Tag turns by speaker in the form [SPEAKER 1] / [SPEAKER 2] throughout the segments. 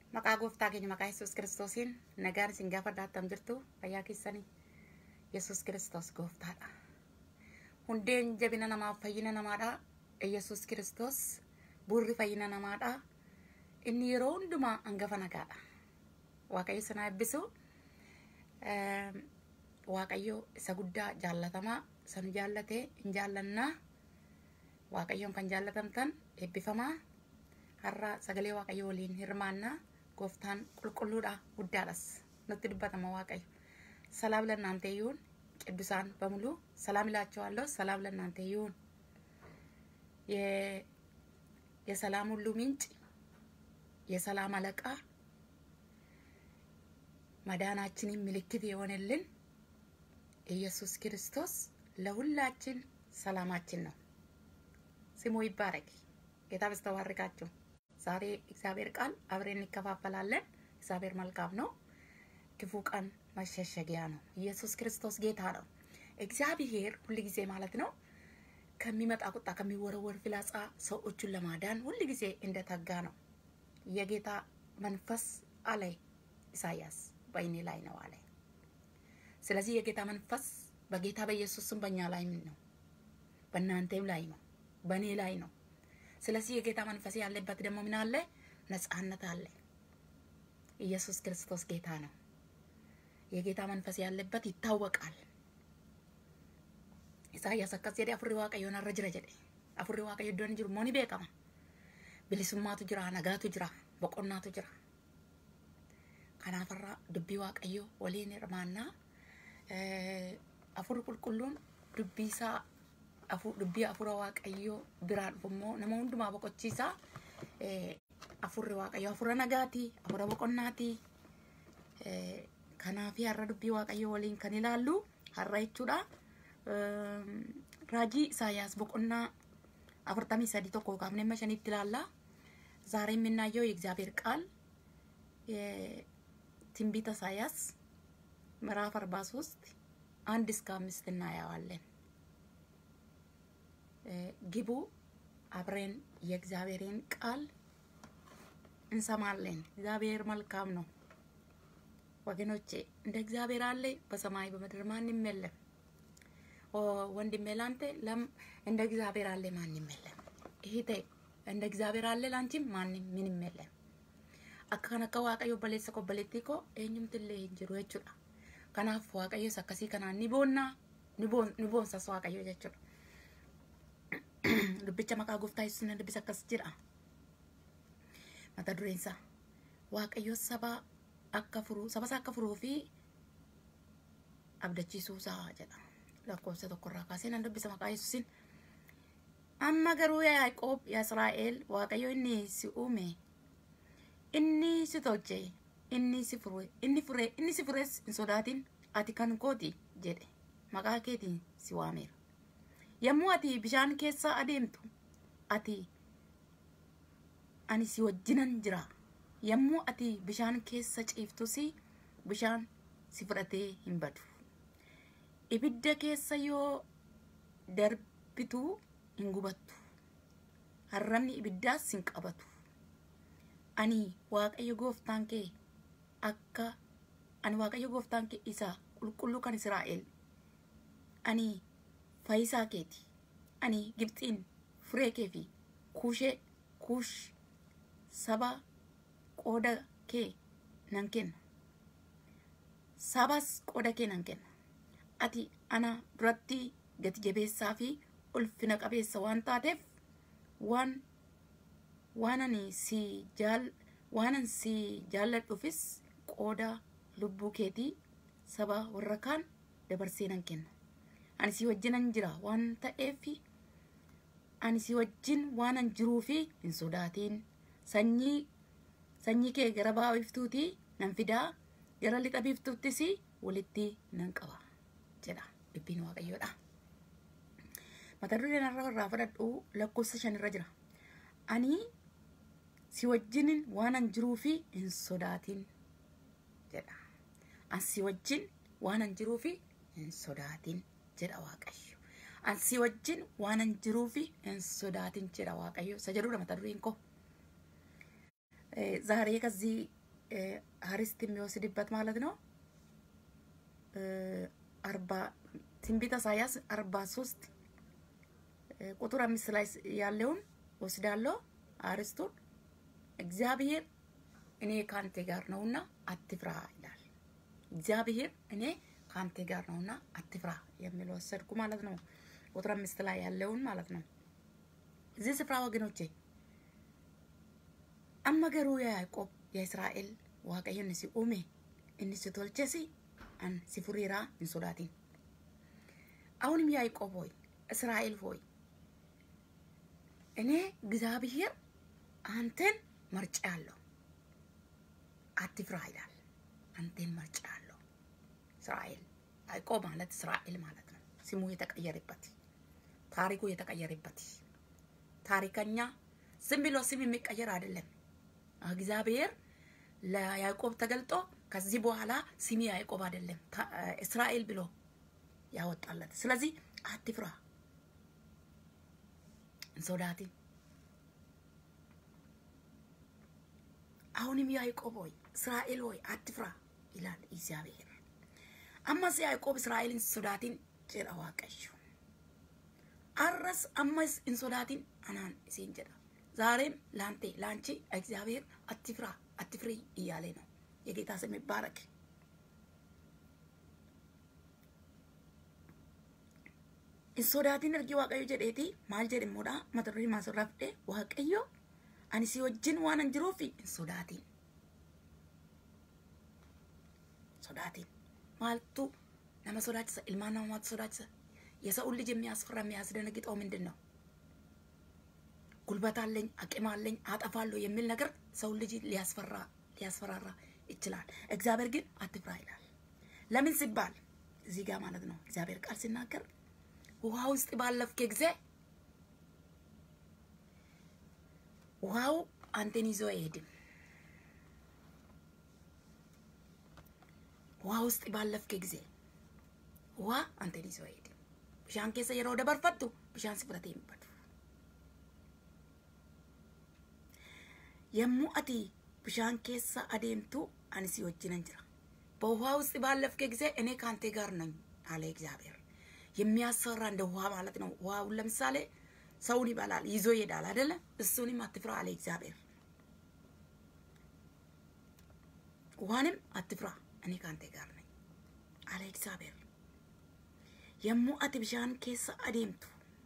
[SPEAKER 1] Maqaa gooftaa keenya maqaa Yesuus kiristoosiin nagaan isin gaafa daattam jirtu fayyaa keessanii Yesuus kiristoos gooftaadha. Hundeen jabina namaaf fayyina namaadha. Yesuus kiristoos buurri fayyina namaadha. Inni yeroo hundumaa hangafa nagaadha. Waaqayyo sana eebbisu. Waaqayyo isa guddaa jaallatamaa san jaallatee hin jaallannaa. Waaqayyoon kan jaallatamtan eebbifamaa. Har'a sagalee Waaqayyo waliin hirmaannaa. Gooftaan qulqulluudha guddaadhas nutti dubbatama Waaqayyo. ሰላም ለእናንተ ይሁን። ቅዱሳን በሙሉ ሰላም እላቸዋለሁ። ሰላም ለእናንተ ይሁን። የሰላም ሁሉ ምንጭ የሰላም አለቃ መዳናችንን ምልክት የሆነልን ኢየሱስ ክርስቶስ ለሁላችን ሰላማችን ነው። ስሙ ይባረክ። ጌታ በስተባርካችሁ። ዛሬ እግዚአብሔር ቃል አብሬን እንከፋፈላለን። እግዚአብሔር መልካም ነው። ክፉ ቀን መሸሸጊያ ነው። ኢየሱስ ክርስቶስ ጌታ ነው። እግዚአብሔር ሁል ጊዜ ማለት ነው ከሚመጣ ቁጣ ከሚወረወር ፍላጻ ሰዎቹን ለማዳን ሁል ጊዜ እንደተጋ ነው። የጌታ መንፈስ አለ ኢሳያስ በእኔ ላይ ነው አለ። ስለዚህ የጌታ መንፈስ በጌታ በኢየሱስም በእኛ ላይ ነው፣ በእናንተም ላይ ነው፣ በእኔ ላይ ነው። ስለዚህ የጌታ መንፈስ ያለበት ደግሞ ምን አለ? ነጻነት አለ። ኢየሱስ ክርስቶስ ጌታ ነው። የጌታ መንፈስ ያለበት ይታወቃል። ኢሳያስ akkas jedhe afurri waaqayyoon irra jira jedhe afurri waaqayyo iddoon jiru moo ni beekama bilisummaatu jira nagaatu jira boqonnaatu jira kanaafarra dubbii waaqayyo waliin hirmaannaa afurri qulqulluun dubbii isaa dubbii afura waaqayyo biraa dhufu immoo nama hundumaa boqochiisaa afurri waaqayyo afura nagaati afura boqonnaati kanaafi har'a dubbii waaqayyo waliin kan ilaallu har'a jechuudha raajii ኢሳያስ ቦቆና አፍርታሚ ሰዲ ቶኮ ካፍኔ መሸኒት ይላላ ዛሬ የምናየው የእግዚአብሔር ቃል የትንቢተ ኢሳያስ ምዕራፍ አርባ ሶስት አንድ እስከ አምስት እናየዋለን። ግቡ አብሬን የእግዚአብሔርን ቃል እንሰማለን። እግዚአብሔር መልካም ነው ወገኖቼ፣ እንደ እግዚአብሔር አለ በሰማይ በምድር ማንም የለም። ወንድሜ ላንተ ለም እንደ እግዚአብሔር አለ ማንም የለም። እህቴ እንደ እግዚአብሔር አለ ላንቺም ማንም ምንም የለም። akka akka waaqayyo obboleessa obboleettii koo eenyumtillee hin jiru jechuudha. Kanaaf waaqayyos akkasii kanaan ni boonnaa ni boonsas waaqayyo jechuudha. Dubbicha maqaa gooftaa yesuus dubbisa akkas jedha. Mata dureen isaa waaqayyo saba akka furuu saba isaa akka furuu fi abdachiisuu isaa jedha. lakkoofsa tokkorraa kaasee nan dubbisa maqaa yesuusin. Amma garuu yaa Yaaqoob yaa Israa'el Waaqayyo inni si uume inni si tolche inni si fure inni fure inni si fures hin sodaatin ati kan kooti jedhe maqaa keetiin si waameera. Yommuu ati bishaan keessa adeemtu ati ani si wajjinan jira. Yommuu ati bishaan keessa ciiftus bishaan si fudhatee hin badu. ibidda keessa yoo darbitu hin gubattu harramni ibiddaas hin qabatu ani waaqayyo gooftaan kee akka ani waaqayyo gooftaan kee isa qulqulluu kan israa'el ani fayyisaa keeti ani gibxiin furee kee fi kuushee kuush saba qooda kee nan kenna sabas qooda kee nan kenna ati ana duratti gati jabeessaa fi ulfina qabeessa waan taateef waan waanan si jaal waanan si jaalladhuufis qooda lubbuu keetii saba warra kaan dabarsee nan kenna ani si wajjinan jira waan ta'eef ani si wajjin waanan jiruu fi hin sodaatiin sanyii sanyii kee gara ba'a biftuutii nan fidaa gara lixa biftuuttis walitti nan qaba. jedha dubbiin waaqayyoodha. Mata dureen irra irraa fudhadhu lakkoofsa shan irra jira. Ani si wajjinin waanan jiruu fi hin sodaatin jedha. Ani si wajjin waanan jiruu fi hin sodaatin jedha waaqayyo. Ani si wajjin waanan jiruu fi hin sodaatin jedha waaqayyo. Isa jedhudha mata dureen koo. ዛሬ ከዚህ ሀሪስት የሚወስድበት ማለት ነው። አርባ ትንቢተ ኢሳያስ አርባ ሶስት ቁጥር አምስት ላይ ያለውን ወስዳለሁ። አርስቱን እግዚአብሔር እኔ ካንተ ጋር ነውና አትፍራ ይላል። እግዚአብሔር እኔ ካንተ ጋር ነውና አትፍራ የሚል ወሰድኩ ማለት ነው። ቁጥር አምስት ላይ ያለውን ማለት ነው። እዚህ ስፍራ ወገኖቼ አመገሩ የያዕቆብ የእስራኤል waaqayyoon si uume inni si tolches an si furiira hin sodaatin አሁንም ያዕቆብ ሆይ እስራኤል ሆይ እኔ እግዚአብሔር አንተን መርጫለሁ፣ አትፍራ ይላል። አንተን መርጫለሁ። እስራኤል ያዕቆብ ማለት እስራኤል ማለት ነው። ስሙ የተቀየረበት ታሪኩ የተቀየረበት ታሪከኛ ዝም ብሎ ስም የሚቀየር አይደለም። እግዚአብሔር ለያዕቆብ ተገልጦ ከዚህ በኋላ ስሚ ያዕቆብ አይደለም እስራኤል ብሎ ያወጣለት። ስለዚህ አትፍራ እንሶዳቲ አሁንም ያዕቆብ ሆይ እስራኤል ሆይ አትፍራ ይላል እግዚአብሔር። አማስ ያዕቆብ እስራኤልን ሶዳቲን jedha waaqayyo አረስ አማስ እንሶዳቲን አናን እሴን jedha ዛሬም ላንቴ ላንቺ እግዚአብሔር አትፍራ አትፍሪ እያለ ነው። የጌታ ስም ይባረክ። insodaatiin ergi waaqayyo jedheeti maal jedhe immoodha mata durii maasirraa fidhe waaqayyo ani si wajjin waan an jiruuf hin sodaatiin sodaatiin maaltu nama sodaachisa ilmaan namamaatu sodaachisa የሰው ልጅ የሚያስፈራ የሚያስደነግጠው ምንድን ነው? ጉልበት አለኝ አቅም አለኝ አጠፋለሁ የሚል ነገር ሰው ልጅ ሊያስፈራ ሊያስፈራራ ይችላል። እግዚአብሔር ግን አትፍራ ይላል። ለምን ሲባል እዚህ ጋር ማለት ነው እግዚአብሔር ቃል ሲናገር ውሃ ውስጥ ባለፍክ ጊዜ ውሃው አንተን ይዞ አይሄድም። ውሃ ውስጥ ባለፍክ ጊዜ ውሃ አንተን ይዞ አይሄድም። ብሻን keessa yeroo dabarfattu bishaan si fudhatee hin badu. yommuu ati bishaan keessa adeemtu ani si wajjinan jira በውሃ ውስጥ ባለፍክ ጊዜ እኔ ከአንተ ጋር ነኝ አለ እግዚአብሔር። የሚያሰራ እንደ ውሃ ማለት ነው። ውሃውን ለምሳሌ ሰውን ይበላል ይዞ ይሄዳል አይደለ? እሱንም አትፍራ አለ እግዚአብሔር። ውሃንም አትፍራ እኔ ከአንተ ጋር ነኝ አለ እግዚአብሔር። yommuu ati bishaan keessa adeemtu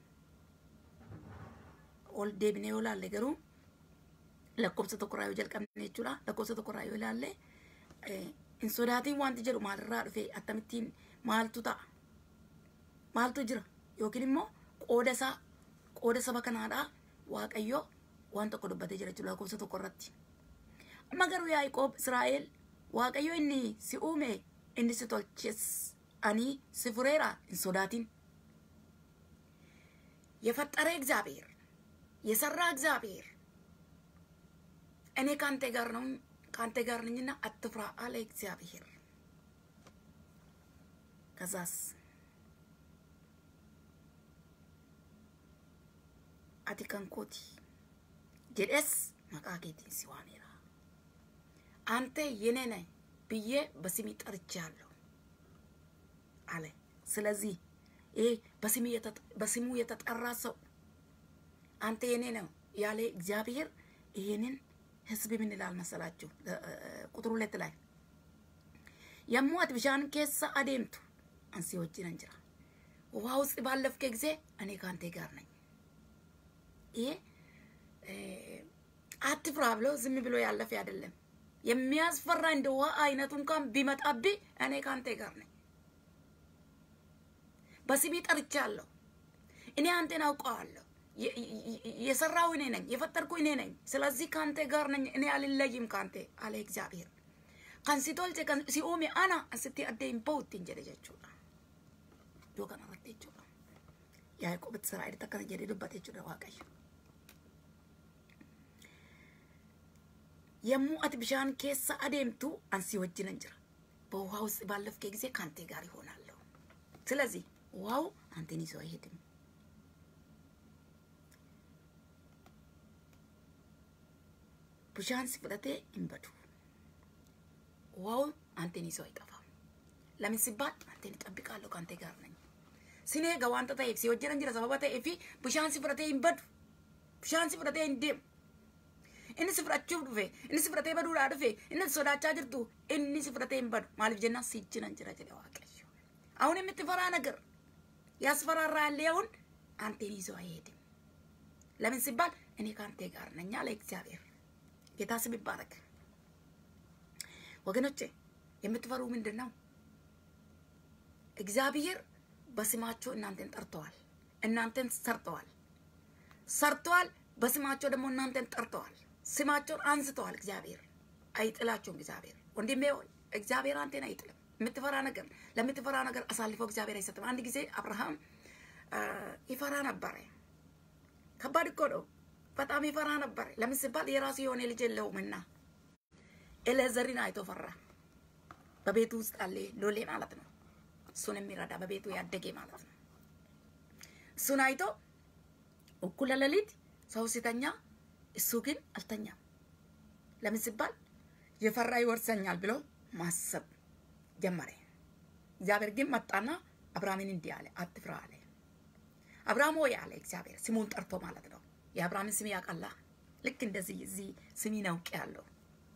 [SPEAKER 1] ol deebinee yoo ilaalle garuu lakkoofsa tokkorraa yoo jalqabne jechuudha. Lakkoofsa tokkorraa yoo ilaalle hin sodaatiin wanti jedhu maalirraa dhufe akkamittiin maaltu ta'a maaltu jira yookiin immoo qooda isaa qooda saba kanaadhaa waaqayyo waan tokko dubbatee jira jechuudha lakkoofsa tokkorratti. Amma garuu Yaaqoob Israa'el waaqayyo inni si uume inni si tolches ani si fureera hin sodaatin የፈጠረ እግዚአብሔር የሰራ እግዚአብሔር እኔ ከአንተ ጋር ነው ከአንተ ጋር ነኝና አትፍራ አለ እግዚአብሔር። ከዛስ አቲ ከንኮቲ ጀደስ መቃ ኬቲን ሲዋሜራ አንተ የኔ ነህ ብዬ በስሜ ጠርቻለሁ አለ። ስለዚህ ይሄ በስሙ የተጠራ ሰው አንተ የኔ ነው ያለ እግዚአብሔር ይሄንን ህዝብ ምን ይላል መሰላችሁ? ቁጥር ሁለት ላይ yommuu ati bishaan keessa adeemtu ansi wajjinan jira ውሃ ውስጥ ባለፍከ ጊዜ እኔ ከአንተ ጋር ነኝ። ይሄ አትፍራ ብሎ ዝም ብሎ ያለፈ አይደለም። የሚያስፈራ እንደ ውሃ አይነቱ እንኳን ቢመጣብህ እኔ ከአንተ ጋር ነኝ። በስሜ ጠርቻለሁ። እኔ አንተን አውቀዋለሁ። የሰራው እኔ ነኝ፣ የፈጠርኩ እኔ ነኝ። ስለዚህ ከአንተ ጋር ነኝ፣ እኔ አልለይም ከአንተ አለ እግዚአብሔር። kan si tolche kan si uume ana asitti addee hin bahu ittiin jedhe jechuudha. Iddoo kanarratti jechuudha. Yaaqoobitti Israa'elitti akkana jedhee dubbate jechuudha Waaqayyo. yommuu ati bishaan keessa adeemtu አንሲ ወጅነን ጅራ በውሃ ውስጥ ባለፍከ ጊዜ ከአንተ ጋር ይሆናለሁ። ስለዚህ ውሃው አንተን ይዞ አይሄድም። bishaan si fudhatee hin badu ውሃው አንተን ይዞ አይጠፋም። ለምን ሲባል አንተን እጠብቃለሁ፣ ከአንተ ጋር ነኝ። ሲኔ ገዋንተ ta'eef si wajjin jira sababa ta'eef bishaan si fudhatee hin badu bishaan si fudhatee hin deemu inni si fudhachuuf dhufe inni si fudhatee baduudhaa dhufe inni sodaachaa jirtu inni si fudhatee hin badu maaliif jennaan si jinan jira jedhe waaqayyo አሁን የምትፈራ ነገር ያስፈራራ ያለውን አንተን ይዞ አይሄድም። ለምን ሲባል እኔ ከአንተ ጋር ነኝ አለ እግዚአብሔር። ጌታ ስም ይባረክ። ወገኖቼ የምትፈሩ ምንድን ነው? እግዚአብሔር በስማቸው እናንተን ጠርተዋል፣ እናንተን ሰርተዋል፣ ሰርተዋል። በስማቸው ደግሞ እናንተን ጠርተዋል፣ ስማቸውን አንስተዋል። እግዚአብሔር አይጥላቸውም። እግዚአብሔር ወንድሜ ሆይ እግዚአብሔር አንተን አይጥልም። የምትፈራ ነገር ለምትፈራ ነገር አሳልፎ እግዚአብሔር አይሰጥም። አንድ ጊዜ አብርሃም ይፈራ ነበረ። ከባድ እኮ ነው። በጣም ይፈራ ነበረ። ለምን ሲባል የራሱ የሆነ ልጅ የለውምና ኤሌዘርን አይቶ ፈራ። በቤቱ ውስጥ አለ ሎሌ ማለት ነው። እሱን የሚረዳ በቤቱ ያደገ ማለት ነው። እሱን አይቶ እኩለ ሌሊት ሰው ሲተኛ እሱ ግን አልተኛም። ለምን ሲባል የፈራ ይወርሰኛል ብሎ ማሰብ ጀመረ። እግዚአብሔር ግን መጣና አብርሃምን እንዲህ አለ፣ አትፍራ አለ። አብርሃም ሆይ አለ እግዚአብሔር ስሙን ጠርቶ ማለት ነው። የአብርሃምን ስም ያውቃላ። ልክ እንደዚህ እዚህ ስሜን አውቄአለሁ፣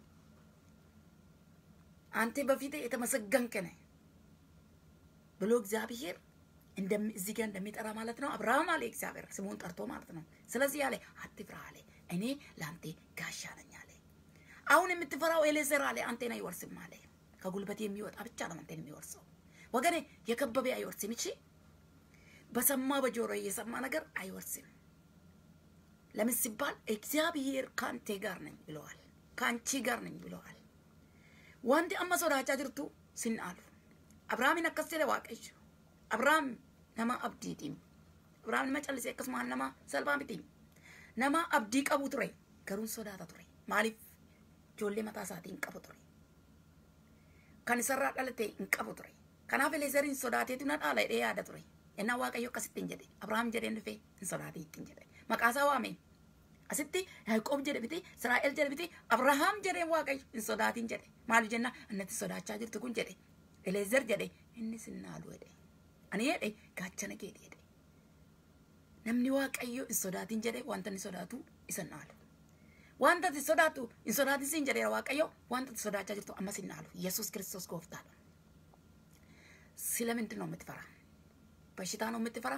[SPEAKER 1] አንተ በፊቴ የተመሰገንክ ነህ ብሎ እግዚአብሔር እዚህ ጋር እንደሚጠራ ማለት ነው። አብርሃም አለ እግዚአብሔር ስሙን ጠርቶ ማለት ነው። ስለዚህ አለ አትፍራ አለ፣ እኔ ለአንተ ጋሻ ነኝ አለ። አሁን የምትፈራው ኤሌዘር አለ አንተን አይወርስም አለ። ከጉልበት የሚወጣ ብቻ ነው አንተን የሚወርሰው። ወገኔ የከበበ አይወርስም። እቺ በሰማ በጆሮ የሰማ ነገር አይወርስም። ለምን ሲባል እግዚአብሔር ከአንተ ጋር ነኝ ብለዋል፣ ከአንቺ ጋር ነኝ ብለዋል። ዋንቲ አማ ሶዳቻ ጅርቱ ሲናሉ አብርሃምን አከስ jedhe waaqayyo abrahaam nama abdiitiin abrahaam nama callisee akkasumaan nama salphaa miti nama abdii qabu ture garuun sodaata ture maaliif ijoollee mataa isaatii hin qabu ture kan isarraa dhalate hin qabu ture kanaaf eleezeriin sodaateetu na dhaala jedhee yaada ture ennaa waaqayyo akkasitti hin jedhe abrahaam jedheen dhufe hin sodaatee ittiin jedhe maqaasaa waame asitti yaaqoob jedhe biti israa'el jedhe biti abrahaam jedheen waaqayyo hin sodaatiin jedhe maaliif jenna annatti sodaachaa jirtu kun jedhe eleezer jedhe inni sinnaalu jedhe ani jedhe gaachana kee jedhe namni waaqayyo hin sodaatin jedhe wanta inni sodaatu isa naalu wanta ati sodaatu hin sodaatin siin jedheera waaqayyo wanta ati sodaachaa jirtu ammas hin naalu yesus ክርስቶስ ጎፍታadha ስለምንድን ነው የምትፈራ በሽታ ነው የምትፈራ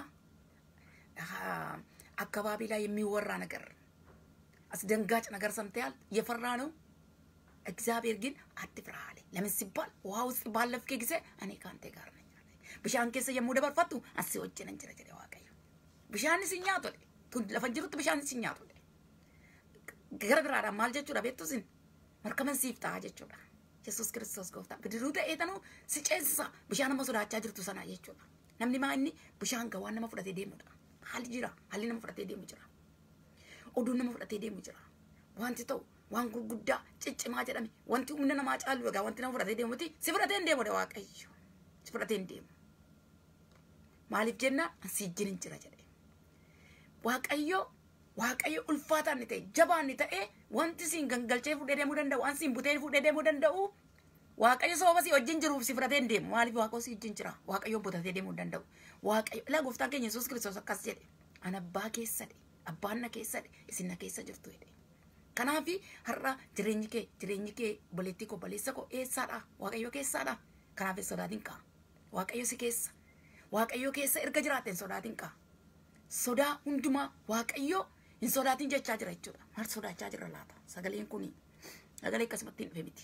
[SPEAKER 1] አካባቢ ላይ የሚወራ ነገር አስደንጋጭ ነገር ሰምተያል የፈራ ነው እግዚአብሔር ግን አትፍራ አለ። ለምን ሲባል ውሃ ውስጥ ባለፍክ ጊዜ እኔ ከአንተ ጋር ነኝ አለ። ብሻን ኬሰ የሙ ደበርፈቱ አሲ ወጅነን ጅረ ጀደ ዋቀዩ ብሻን ሲኛ ቶለ ቱን ለፈጅሩት ብሻን ሲኛ ቶለ ገረግራዳ ማል ጀቹudha beektu sin markaman siif ta'a jechuudha. Yesuus kiristoos gooftaa bidiruu ta'eetanu si ceesisa bishaan nama sodaachaa jirtu sana jechuudha. Namni maa inni bishaan gawaan nama fudhatee deemudha. Haalli jira haalli nama fudhatee deemu jira. Oduun nama fudhatee deemu jira. Wanti ta'u waan gurguddaa ciccimaa jedhame wanti humna namaa caalu egaa wanti nama fudhatee deemuti si fudhatee hin deemu waaqayyo si fudhatee hin deemu maaliif jennaan si ijjin hin jira jedhe waaqayyo waaqayyo ulfaataan ni ta'e jabaan ni ta'e wanti siin gangalchee fudhee deemuu danda'u waan siin butee fudhee deemuu danda'u waaqayyo sababa si wajjin jiruuf si fudhatee hin deemu maaliif waaqayyo si wajjin jira waaqayyo butatee deemuu hin danda'u waaqayyo ilaa gooftaan keenya yesuus kiristoos akkas jedhe an abbaa keessadhe abbaan na keessadhe isin na keessa jirtu jedhe Kanaafi har'a jireenyi kee jireenyi kee obboleettii koo obboleessa koo eessaadha waaqayyo keessaadha kanaaf hin sodaatin qa'a waaqayyo si keessa waaqayyo keessa erga jiraatte hin sodaatin qa'a sodaa hundumaa waaqayyo hin sodaatin jechaa jira jechuudha maal sodaachaa jira laata sagaleen kun sagalee akkasumatti hin dhufe miti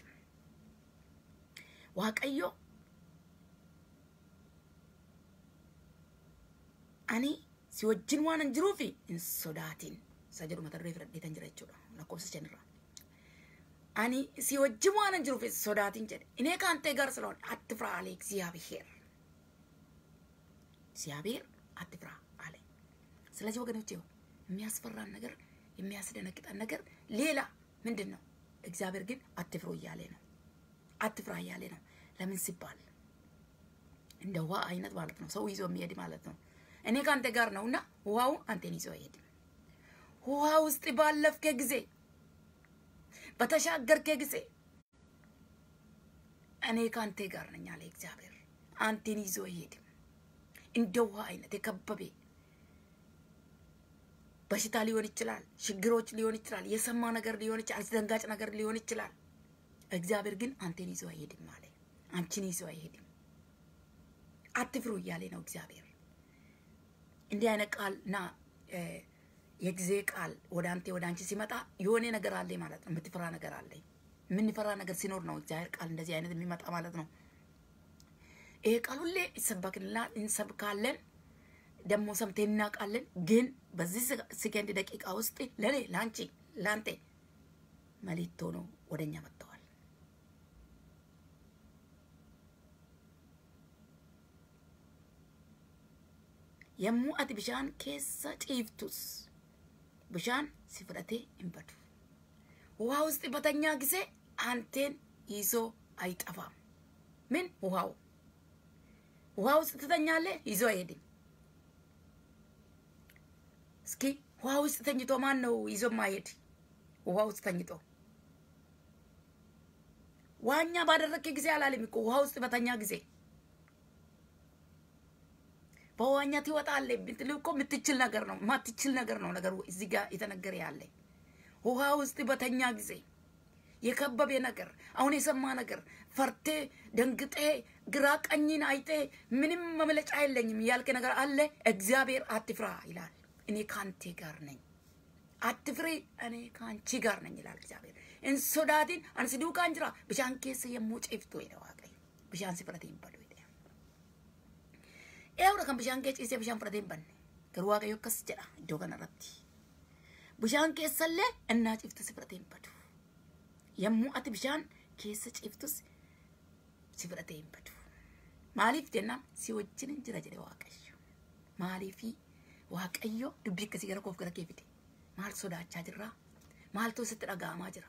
[SPEAKER 1] waaqayyo ani si wajjin waan hin jiruufi hin sodaatin isa jedhu mata duree fudhadheetan jira jechuudha lakkoofsa shanirraa. Ani si wajjin waan hin jiruuf sodaatin jedhe እኔ ከአንተ ጋር ስለሆነ አትፍራ አለ እግዚአብሔር። እግዚአብሔር አትፍራ አለ። ስለዚህ ወገኖቼ የሚያስፈራን ነገር የሚያስደነግጠን ነገር ሌላ ምንድን ነው? እግዚአብሔር ግን አትፍሩ እያለ ነው። አትፍራ እያለ ነው። ለምን ሲባል እንደ ውሃ አይነት ማለት ነው። ሰው ይዞ የሚሄድ ማለት ነው። እኔ ከአንተ ጋር ነውና ውሃው አንተን ይዞ አይሄድም። ውሃ ውስጥ ባለፍከ ጊዜ በተሻገርከ ጊዜ እኔ ከአንተ ጋር ነኝ አለ እግዚአብሔር። አንቴን ይዞ አይሄድም። እንደ ውሃ አይነት የከበቤ በሽታ ሊሆን ይችላል፣ ችግሮች ሊሆን ይችላል፣ የሰማ ነገር ሊሆን ይችላል፣ አስደንጋጭ ነገር ሊሆን ይችላል። እግዚአብሔር ግን አንቴን ይዞ አይሄድም አለ። አንቺን ይዞ አይሄድም። አትፍሩ እያለ ነው እግዚአብሔር። እንዲህ አይነት ቃልና የጊዜ ቃል ወደ አንተ ወደ አንቺ ሲመጣ የሆነ ነገር አለ ማለት ነው። የምትፈራ ነገር አለ። የምንፈራ ነገር ሲኖር ነው እግዚአብሔር ቃል እንደዚህ አይነት የሚመጣ ማለት ነው። ይሄ ቃል ሁሌ ይሰበክልናል፣ እንሰብካለን፣ ደግሞ ሰምተን እናውቃለን። ግን በዚህ ሰከንድ ደቂቃ ውስጥ ለኔ ለአንቺ ለአንተ መልእክት ሆኖ ወደኛ መጥተዋል። yommuu ati bishaan keessa ciiftus bishaan si fudhatee hin badu. ውሃ ውስጥ በተኛ ጊዜ አንቴን ይዞ አይጠፋም። ምን ውሃው ውሃ ውስጥ ትተኛለህ፣ ይዞ አይሄድም። እስኪ ውሃ ውስጥ ተኝቶ ማን ነው ይዞ ማይሄድ? ውሃ ውስጥ ተኝቶ ዋኛ ባደረግክ ጊዜ አላለም እኮ ውሃ ውስጥ በተኛ ጊዜ በዋኛ ትወጣለህ ብትል እኮ የምትችል ነገር ነው። የማትችል ነገር ነው ነገሩ እዚህ ጋር የተነገረ ያለ ውሃ ውስጥ በተኛ ጊዜ የከበበ ነገር አሁን የሰማ ነገር ፈርቴ ደንግጤ ግራ ቀኝን አይጤ ምንም መመለጫ የለኝም ያልክ ነገር አለ። እግዚአብሔር አትፍራ ይላል። እኔ ከአንቴ ጋር ነኝ። አትፍሪ፣ እኔ ከአንቺ ጋር ነኝ ይላል እግዚአብሔር። እንሶዳቲን አንስ ዱካን ጅራ ብሻን ኬስ የሞ ጨፍቶ ሄደ ዋቀይ ብሻን ሲፍረቴ ይበሉ Eewra kan bishaan kee ciisee bishaan fudhatee hin banne garuu waaqayyo akkas jedha iddoo kanarratti. Bishaan keessallee innaa ciiftu si fudhatee hin badu. Yommuu ati bishaan keessa ciiftus si fudhatee hin badu. Maaliif jennaan si wajjin jira jedhe waaqayyo. Maaliifi waaqayyo dubbii akkasii gara koof gara kee fide. Maal sodaachaa jirraa? Maaltu sitti dhaga'amaa jira?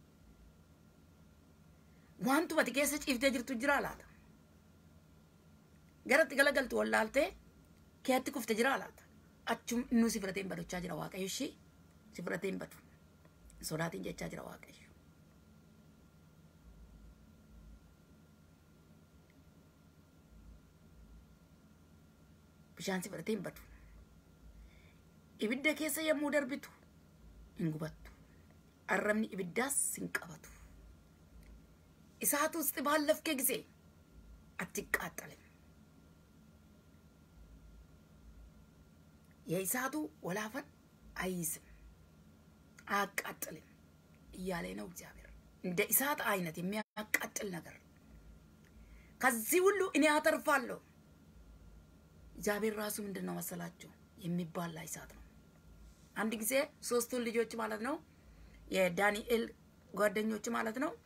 [SPEAKER 1] Wantu ati keessa ciiftee jirtu jiraa laata? garatti galagaltu wallaaltee keetti kufte jira laata achum innuu si fudhatee hin badochaa jira waaqayyo ishii si fudhatee hin badu sodaatiin jechaa jira waaqayyo. Bishaan si fudhatee hin badu. Ibidda keessa yommuu darbitu hin gubattu. Arrabni ibiddaas hin qabatu. Isaatu ውስጥ ባለፍከ ጊዜ አትቃጠልም። የእሳቱ ወላፈን አይይዝም፣ አያቃጥልም እያለ ነው እግዚአብሔር። እንደ እሳት አይነት የሚያቃጥል ነገር ከዚህ ሁሉ እኔ አተርፋለሁ። እግዚአብሔር ራሱ ምንድን ነው መሰላችሁ? የሚባላ እሳት ነው። አንድ ጊዜ ሶስቱን ልጆች ማለት ነው የዳንኤል ጓደኞች ማለት ነው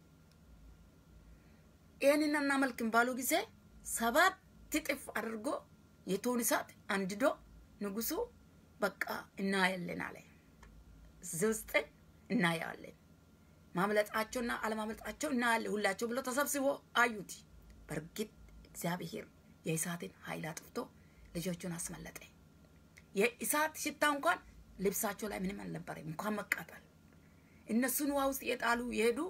[SPEAKER 1] ይህንን እናመልክም ባሉ ጊዜ ሰባት እጥፍ አድርጎ የቶን እሳት አንድዶ ንጉሱ በቃ እናያለን አለ። እዚህ ውስጥ እናያለን፣ ማምለጣቸውና አለማምለጣቸው እናያለን ሁላቸው ብሎ ተሰብስቦ አዩት። በእርግጥ እግዚአብሔር የእሳትን ኃይል አጥፍቶ ልጆቹን አስመለጠ። የእሳት ሽታ እንኳን ልብሳቸው ላይ ምንም አልነበረም፣ እንኳን መቃጠል። እነሱን ውሃ ውስጥ የጣሉ የሄዱ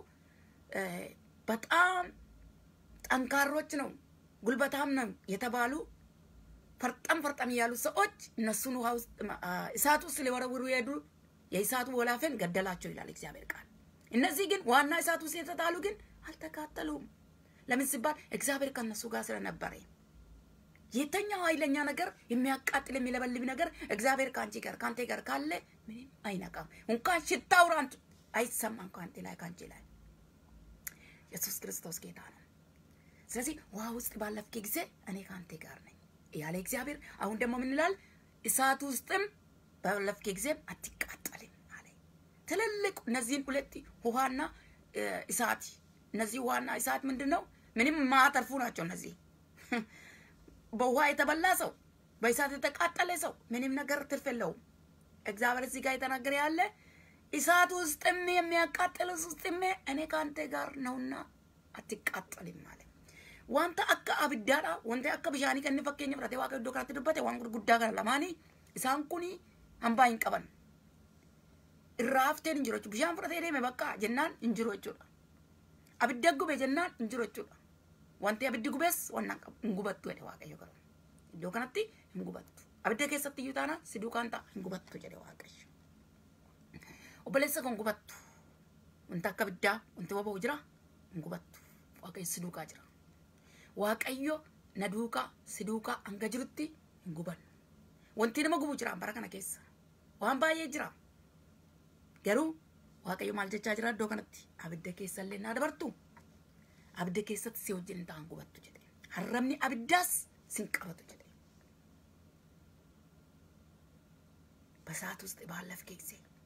[SPEAKER 1] በጣም ጠንካሮች ነው ጉልበታም ነው የተባሉ ፈርጠም ፈርጠም ያሉ ሰዎች እነሱን ውሃ ውስጥ እሳት ውስጥ ሊወረውሩ የሄዱ የእሳቱ ወላፈን ገደላቸው ይላል እግዚአብሔር ቃል። እነዚህ ግን ዋና እሳት ውስጥ የተጣሉ ግን አልተቃጠሉም። ለምን ሲባል እግዚአብሔር ከእነሱ ጋር ስለነበረ። የተኛው ኃይለኛ ነገር የሚያቃጥል የሚለበልብ ነገር እግዚአብሔር ከአንቺ ጋር ከአንተ ጋር ካለ ምንም አይነቃም። እንኳን ሽታው ራንቱ አይሰማም ከአንተ ላይ ከአንቺ ላይ። ኢየሱስ ክርስቶስ ጌታ ነው። ስለዚህ ውሃ ውስጥ ባለፍክ ጊዜ እኔ ከአንተ ጋር ነኝ ያለ እግዚአብሔር። አሁን ደግሞ ምን ይላል? እሳት ውስጥም ባለፍክ ጊዜም አትቃጠልም አለ። ትልልቅ እነዚህን ሁለት ውሃና እሳት እነዚህ ውሃና እሳት ምንድን ነው? ምንም ማተርፉ ናቸው። እነዚህ በውሃ የተበላ ሰው በእሳት የተቃጠለ ሰው ምንም ነገር ትርፍ የለውም። እግዚአብሔር እዚህ ጋር የተናገረ ያለ እሳት ውስጥም የሚያቃጥል ውስጥም እኔ ከአንተ ጋር ነውና አትቃጠልም አለ። wanta akka abiddaadha wanta akka bishaanii kan inni fakkeenya fudhatee waaqa iddoo kanatti dubbate waan gurguddaa kana lamaanii isaan kun hambaa hin qaban irraa hafteen hin jiru jechuudha bishaan fudhatee deeme bakka jennaan hin jiru jechuudha abidda gube jennaan hin jiru jechuudha. Wanti abiddi gubees waan hin gubattu jedhe Waaqayyo garuu. Iddoo kanatti hin gubattu. Abidda keessatti iyyuu taanaan si duukaan ta'a hin gubattu jedhe Waaqayyo. Obboleessa kan gubattu wanti akka abiddaa wanti boba'u jira hin gubattu. Waaqayyo si duukaa jira. Waaqayyo na duukaa si duukaa hanga jirutti hin gubannu. Wanti nama gubu jira bara kana keessa. Waan baay'ee jira. Garuu Waaqayyo maal jechaa jira iddoo kanatti abidda keessa illee naa dabartu. Abidda keessatti si wajjin ta'an gubattu jedhe. Harrabni abiddaas sin qabatu jedhe. በሰዓት ውስጥ ባለፍ ጊዜ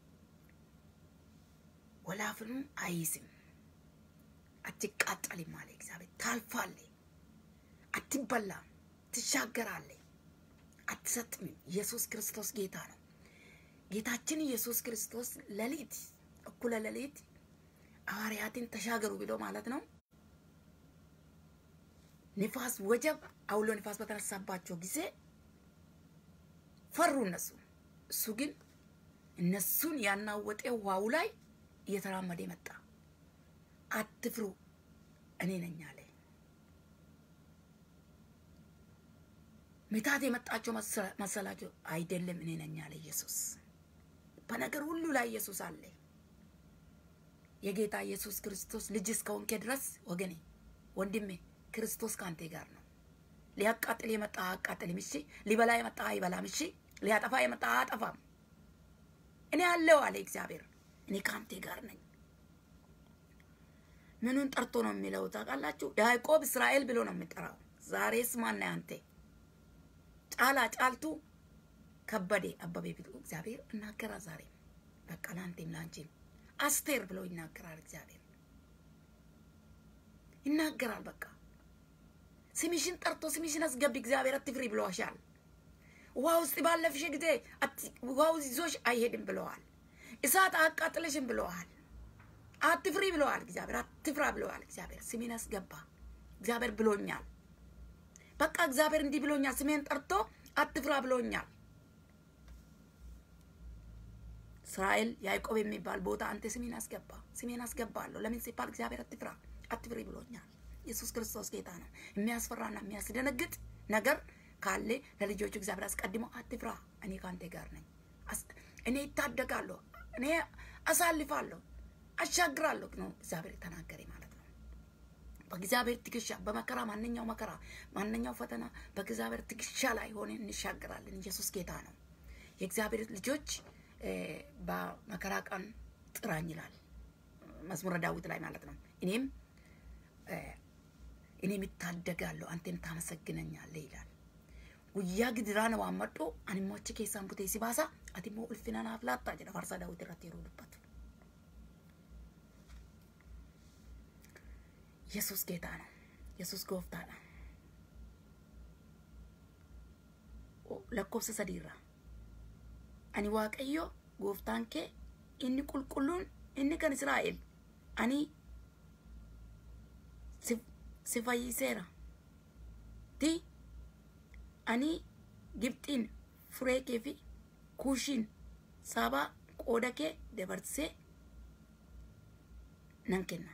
[SPEAKER 1] ወላፍኑ አይይዝም፣ አትቃጠልም አለ እግዚአብሔር። ታልፋለህ፣ አትበላም፣ ትሻገራለህ፣ አትሰጥምም። ኢየሱስ ክርስቶስ ጌታ ነው። ጌታችን ኢየሱስ ክርስቶስ ሌሊት እኩለ ሌሊት ሐዋርያትን ተሻገሩ ብሎ ማለት ነው። ንፋስ ወጀብ፣ አውሎ ንፋስ በተነሳባቸው ጊዜ ፈሩ እነሱ። እሱ ግን እነሱን ያናወጠ ውሃው ላይ እየተራመደ መጣ። አትፍሩ እኔ ነኝ አለ። ምታት የመጣቸው መሰላቸው? አይደለም፣ እኔ ነኝ አለ ኢየሱስ። በነገር ሁሉ ላይ ኢየሱስ አለ። የጌታ ኢየሱስ ክርስቶስ ልጅ እስከሆንክ ድረስ ወገኔ፣ ወንድሜ ክርስቶስ ከአንተ ጋር ነው። ሊያቃጥል የመጣ አያቃጥልም፣ እሺ። ሊበላ የመጣ አይበላም፣ እሺ። ሊያጠፋ የመጣ አያጠፋም። እኔ አለው አለ እግዚአብሔር። እኔ ከአንተ ጋር ነኝ። ምኑን ጠርቶ ነው የሚለው ታውቃላችሁ? ያዕቆብ እስራኤል ብሎ ነው የሚጠራው። ዛሬስ ማነህ አንተ? ጫላ ጫልቱ ከበዴ አበቤ ብሎ እግዚአብሔር እናገራል። ዛሬ በቃ ለአንቴም ለአንቺም አስቴር ብሎ ይናገራል። እግዚአብሔር ይናገራል። በቃ ስምሽን ጠርቶ ስምሽን አስገቢ እግዚአብሔር አትፍሪ ብሎሻል። ውሃ ውስጥ ባለፍሽ ጊዜ ውሃው ይዞሽ አይሄድም ብለዋል። እሳት አቃጥለሽም ብለዋል። አትፍሪ ብለዋል። እግዚአብሔር አትፍራ ብለዋል። እግዚአብሔር ስሜን አስገባ። እግዚአብሔር ብሎኛል። በቃ እግዚአብሔር እንዲህ ብሎኛል። ስሜን ጠርቶ አትፍራ ብሎኛል። እስራኤል ያዕቆብ የሚባል ቦታ አንተ ስሜን አስገባ። ስሜን አስገባለሁ። ለምን ሲባል እግዚአብሔር አትፍራ አትፍሪ ብሎኛል። ኢየሱስ ክርስቶስ ጌታ ነው። የሚያስፈራና የሚያስደነግጥ ነገር ካለ ለልጆቹ እግዚአብሔር አስቀድሞ አትፍራ፣ እኔ ከአንተ ጋር ነኝ፣ እኔ ይታደጋለሁ፣ እኔ አሳልፋለሁ፣ አሻግራለሁ ነው እግዚአብሔር ተናገረ ማለት ነው። በእግዚአብሔር ትከሻ በመከራ ማንኛው መከራ ማንኛው ፈተና በእግዚአብሔር ትከሻ ላይ ሆነን እንሻገራለን። ኢየሱስ ጌታ ነው። የእግዚአብሔር ልጆች በመከራ ቀን ጥራኝ ይላል መዝሙረ ዳዊት ላይ ማለት ነው። እኔም እኔም ይታደጋለሁ አንተን ታመሰግነኛለህ ይላል። ጉያ ግድራ ነው ዋመዶ አኒሞች ኬሳን ቡቴ ሲባሳ አቲሞ ኡልፊና ናፍ ላታ ጀደ ፋርሳ ዳዊት irratti yeroo dubbatu ኢየሱስ ጌታ ነው። ኢየሱስ ጎፍታadha lakkoofsa sadiirra ani waaqayyo gooftaan kee inni qulqulluun inni kan israa'el ani si fayyiseera ti ani gibxiin furee kee fi kuushiin sabaa qooda kee dabarsee nan kenna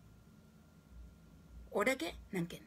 [SPEAKER 1] qooda kee nan kenna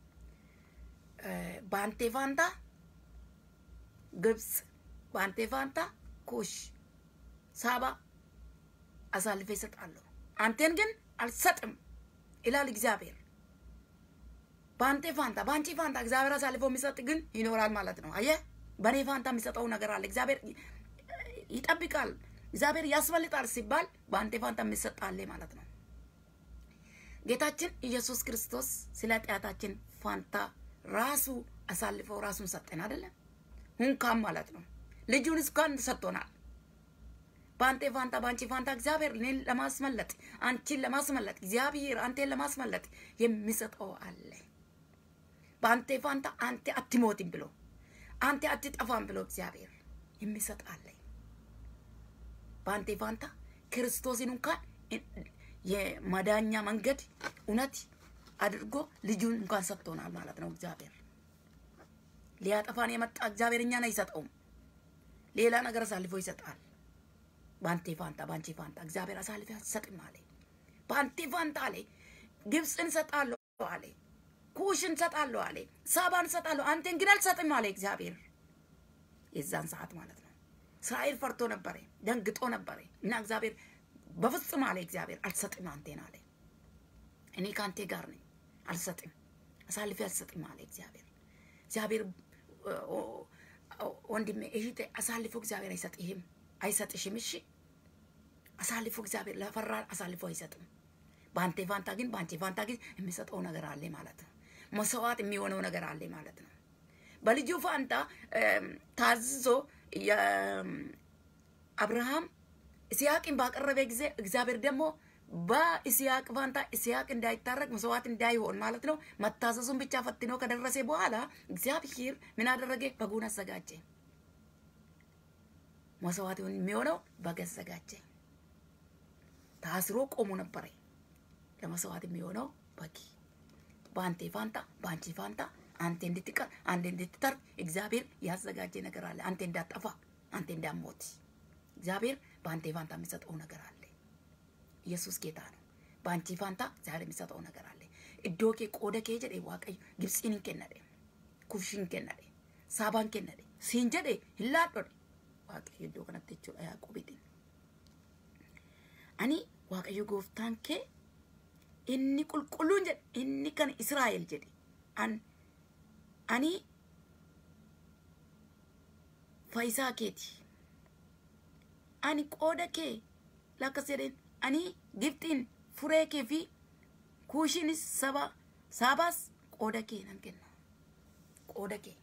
[SPEAKER 1] baantee faantaa ግብፅ በአንተ ፋንታ ኩሽ ሳባ አሳልፌ እሰጣለሁ፣ አንተን ግን አልሰጥም ይላል እግዚአብሔር። በአንተ ፋንታ በአንቺ ፋንታ እግዚአብሔር አሳልፎ የሚሰጥ ግን ይኖራል ማለት ነው። አየህ፣ በእኔ ፋንታ የሚሰጠው ነገር አለ። እግዚአብሔር ይጠብቃል፣ እግዚአብሔር ያስመልጣል ሲባል በአንተ ፋንታ የሚሰጥ አለ ማለት ነው። ጌታችን ኢየሱስ ክርስቶስ ስለ ኃጢአታችን ፋንታ ራሱ አሳልፈው ራሱን ሰጠን አይደለም? እንኳን ማለት ነው ልጁን እስኳን ሰጥቶናል። በአንተ ፋንታ በአንቺ ፋንታ እግዚአብሔር እኔን ለማስመለጥ አንቺን ለማስመለጥ እግዚአብሔር አንቴን ለማስመለጥ የሚሰጠው አለ። በአንተ ፋንታ አንተ አትሞትም ብሎ አንተ አትጠፋም ብሎ እግዚአብሔር የሚሰጥ አለ። በአንተ ፋንታ ክርስቶስን እንኳን የመዳኛ መንገድ እውነት አድርጎ ልጁን እንኳን ሰጥቶናል ማለት ነው እግዚአብሔር ሊያጠፋን የመጣ እግዚአብሔር እኛን አይሰጠውም። ሌላ ነገር አሳልፎ ይሰጣል። በአንቴ ፋንታ በአንቺ ፋንታ እግዚአብሔር አሳልፎ አትሰጥም አለ። በአንቴ ፋንታ አለ ግብፅን ሰጣለሁ አለ፣ ኩሽን ሰጣለሁ አለ፣ ሳባን ሰጣለሁ፣ አንተን ግን አልሰጥም አለ እግዚአብሔር። የዛን ሰዓት ማለት ነው። እስራኤል ፈርቶ ነበረ፣ ደንግጦ ነበረ እና እግዚአብሔር በፍጹም አለ እግዚአብሔር አልሰጥም አንቴን አለ። እኔ ከአንቴ ጋር ነኝ፣ አልሰጥም፣ አሳልፌ አልሰጥም አለ እግዚአብሔር። እግዚአብሔር ወንድሜ እህቴ አሳልፎ እግዚአብሔር አይሰጥህም፣ አይሰጥሽም። እሺ አሳልፎ እግዚአብሔር ለፈራ አሳልፎ አይሰጥም። በአንቴ ፋንታ ግን በአንቺ ፋንታ ግን የሚሰጠው ነገር አለ ማለት ነው። መስዋዕት የሚሆነው ነገር አለ ማለት ነው። በልጁ ፋንታ ታዝዞ አብርሃም ኢስያቅን ባቀረበ ጊዜ እግዚአብሔር ደግሞ በኢስያቅ ፋንታ ኢስያቅ እንዳይታረቅ መስዋዕት እንዳይሆን ማለት ነው መታዘዙን ብቻ ፈትኖ ከደረሰ በኋላ እግዚአብሔር ምን አደረገ? በጉን አዘጋጀ። መስዋዕት የሚሆነው በግ አዘጋጀ። ታስሮ ቆሞ ነበረ። ለመስዋዕት የሚሆነው በግ በአንቴ ፋንታ በአንቺ ፋንታ አንተ እንድትቀር አንተ እንድትተርፍ እግዚአብሔር ያዘጋጀ ነገር አለ። አንተ እንዳጠፋ አንተ እንዳሞት እግዚአብሔር በአንቴ ፋንታ የሚሰጠው ነገር አለ። ኢየሱስ ጌታ ነው። በአንቺ ፋንታ ዛሬ የሚሰጠው ነገር አለ። እዶ ኬ ቆደ ኬ ጀዴ ዋቀዩ ግብፂን ከነደ ኩሽን ከነደ ሳባን ከነደ ሲን ጀዴ ሂላዶደ ዋቀዩ እዶ ከነተ ጀchuudha ያዕቆቢtiin ani waaqayyo gooftaan kee inni qulqulluun jedhe inni kan israa'el jedhe an ani faayisaa keeti ani qooda kee lakkas jedheen ani gibxiin furee kee fi kuushiinis saba saabaas qooda kee nan kenna qooda kee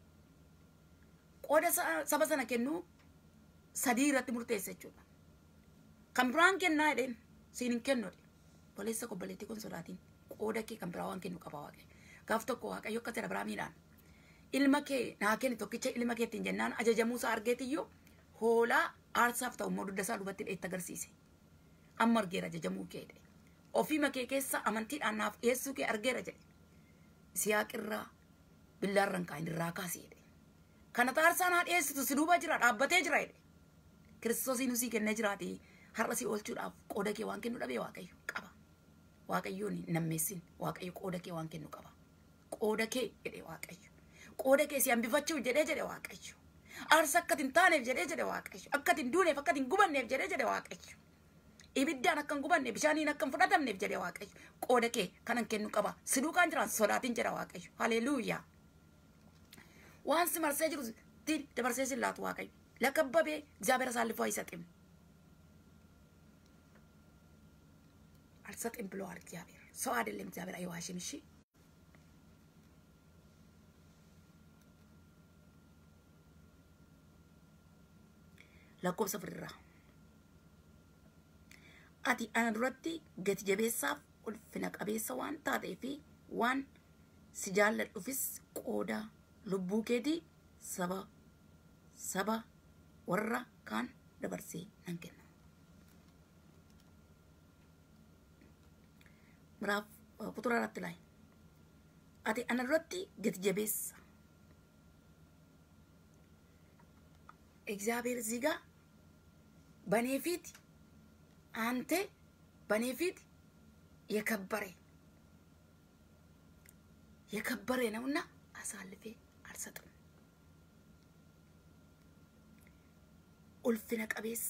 [SPEAKER 1] qooda saba sana kennu sadii irratti murteessa jechuudha kan biraan kennaa jedheen siin hin kennu boleessa kobboleettii kun sodaatiin qooda kee kan biraa waan kennu qaba waaqayyo gaaf tokko waaqayyo akkas jedha Abrahaamiidhaan ilma kee naa kenni tokkicha ilma keettiin jennaan ajajamuusaa argeetiyyuu hoolaa aarsaaf ta'u immoo dugda isaa duubatti dheetti agarsiise amma argeera ajajamuu kee jedhe ofii kee keessa amantiidhaan naaf dhiyeessuu kee argeera jedhe siyaaqirraa billaarran kaa'in irraa kaasee jedhe kana taarsaa naa dhiyeessitu si duuba jira dhaabbatee jira jedhe kiristoosiin usii kennee jiraati har'a si oolchuudhaaf qooda kee waan kennu dhabee waaqayyo qaba waaqayyoon hin nammeessin waaqayyo qooda kee waan kennu qaba qooda kee jedhe waaqayyo qooda kee si hambifachuuf jedhee jedhe waaqayyo aarsa akka hin taaneef jedhee jedhe waaqayyo akka hin duuneef akka hin gubanneef jedhee jedhe waaqayyo ibiddaan akka hin gubanne bishaaniin akka hin fudhatamneef jedhe waaqayyo qooda kee kanan kennu qaba si duukaan jiran sodaatiin jedha waaqayyo haleluuyaa waan si marsee jiru tiin dabarsee si laatu waaqayyo lakkabbabee እግዚአብሔር አሳልፎ አይሰጥም አልሰጥም ብለዋል እግዚአብሔር ሰው አይደለም እግዚአብሔር አይዋሽም እሺ lakkoofsa firraa ati ana duratti gati jabeessaaf ulfina qabeessa waan taatee fi waan si jaalladhufis qooda lubbuu keetii saba saba warra kaan dabarsee nan kenna. ምዕራፍ ቁጥር አራት ላይ ati ana duratti gati jabeessa እግዚአብሔር እዚህ ጋር በእኔ ፊት አንተ በእኔ ፊት የከበረ የከበረ ነውና አሳልፌ አልሰጥም። ኡልፍነ ቀቤሳ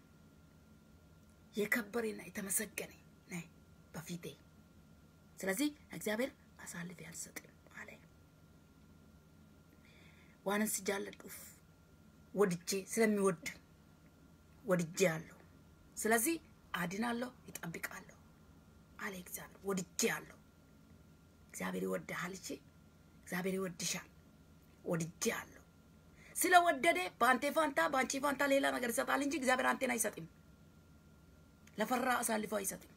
[SPEAKER 1] የከበረና የተመሰገነ ነህ በፊቴ። ስለዚህ እግዚአብሔር አሳልፌ አልሰጥም አለ። ዋንን ስጃለዱፍ ወድጄ ስለሚወድ ወድጄ አለሁ። ስለዚህ አድናለሁ፣ ይጠብቃለሁ አለ እግዚአብሔር። ወድጄ አለሁ። እግዚአብሔር ይወድሃል። እሺ፣ እግዚአብሔር ይወድሻል። ወድጄ አለሁ። ስለወደደ በአንቴ ፋንታ በአንቺ ፋንታ ሌላ ነገር ይሰጣል እንጂ እግዚአብሔር አንቴን አይሰጥም። ለፈራ አሳልፎ አይሰጥም።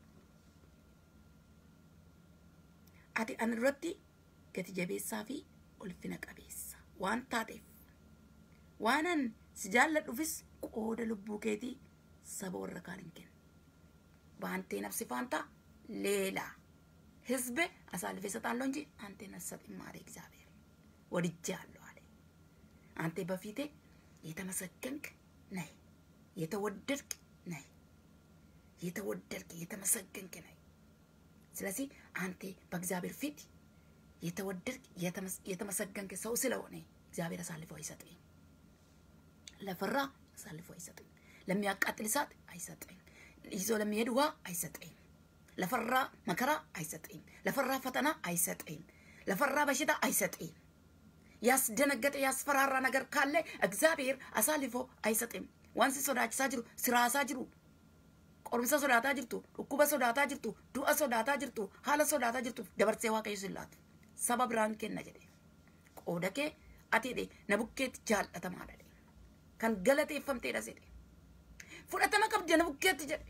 [SPEAKER 1] ati ana duratti gati jabeessaa fi ulfina qabeessa waan taateef waanan si jaalladhufis qooda lubbuu keetii saba warra kaan hin kennu በአንቴ ነፍስ ፋንታ ሌላ ህዝብ አሳልፌ እሰጣለሁ እንጂ አንቴን አልሰጥም አለ እግዚአብሔር። ወድጄሃለሁ አለ። አንተ በፊቴ የተመሰገንክ ነህ፣ የተወደድክ ነህ፣ የተወደድክ የተመሰገንክ ነህ። ስለዚህ አንተ በእግዚአብሔር ፊት የተወደድክ የተመሰገንክ ሰው ስለሆነ እግዚአብሔር አሳልፎ አይሰጥም። ለፈራ አሳልፎ አይሰጥም። ለሚያቃጥል እሳት አይሰጥም። ይዞ ለሚሄድ ውሃ አይሰጥም። ለፈራ መከራ አይሰጥም። ለፈራ ፈተና አይሰጥም። ለፈራ በሽታ አይሰጥም። ያስደነገጠ ያስፈራራ ነገር ካለ እግዚአብሔር አሳልፎ አይሰጥም። ዋንሲ ሶዳችሳ ጅሩ ስራሳ ጅሩ qorumsa sodaataa jirtu dhukkuba sodaataa jirtu du'a sodaataa jirtu haala sodaataa jirtu dabarsee waaqayyo sin laatu saba biraan kenna jedhe qooda kee ati jedhe na bukkeetti jaallatamaadha jedhe kan galateeffamteedha jedhe fudhatama qabdi na bukkeetti jedhe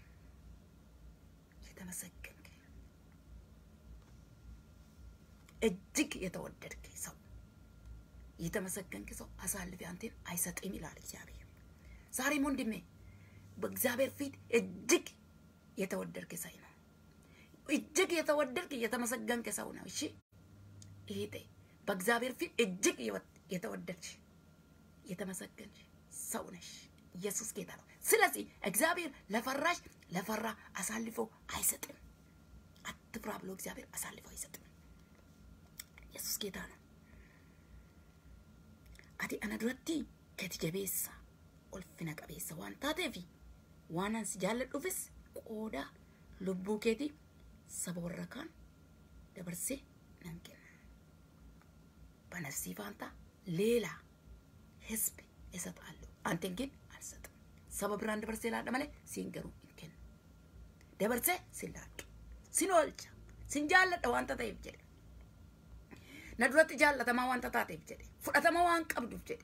[SPEAKER 1] የተመሰገንክ እጅግ የተወደድክ ሰው የተመሰገንክ ሰው አሳልፌ አንቴን አይሰጥም ይላል እግዚአብሔር። ዛሬም ወንድሜ በእግዚአብሔር ፊት እጅግ የተወደድክ ሰው ነው። እጅግ የተወደድክ የተመሰገንክ ሰው ነው። እሺ ይሄ በእግዚአብሔር ፊት እጅግ የተወደድሽ የተመሰገንሽ ሰው ነሽ። ኢየሱስ ጌታ ነው። ስለዚህ እግዚአብሔር ለፈራሽ ለፈራ አሳልፎ አይሰጥም። አትፍራ ብሎ እግዚአብሔር አሳልፎ አይሰጥም። ኢየሱስ ጌታ ነው። አቲ አነ ዱረቲ ገቲ ጀቤሳ ulfina qabeessa waan taateef waan ansi jaalladhuufis qooda lubbuu keetii saba warra kaan dabarsee nan kenna. Banafsii faanta ሌላ ህዝብ እሰጣለሁ አንተን ግን አልሰጥም። ሰበ ብራን ደበርሴ ላደ መለ ሲንገሩ እንከን ደበርሴ ሲላዱ ሲኖልቻ ሲንጃለደ ዋንተ ta'eef jedhe na duratti jaallatamaa wanta taateef jedhe fudhatama waan qabduuf jedhe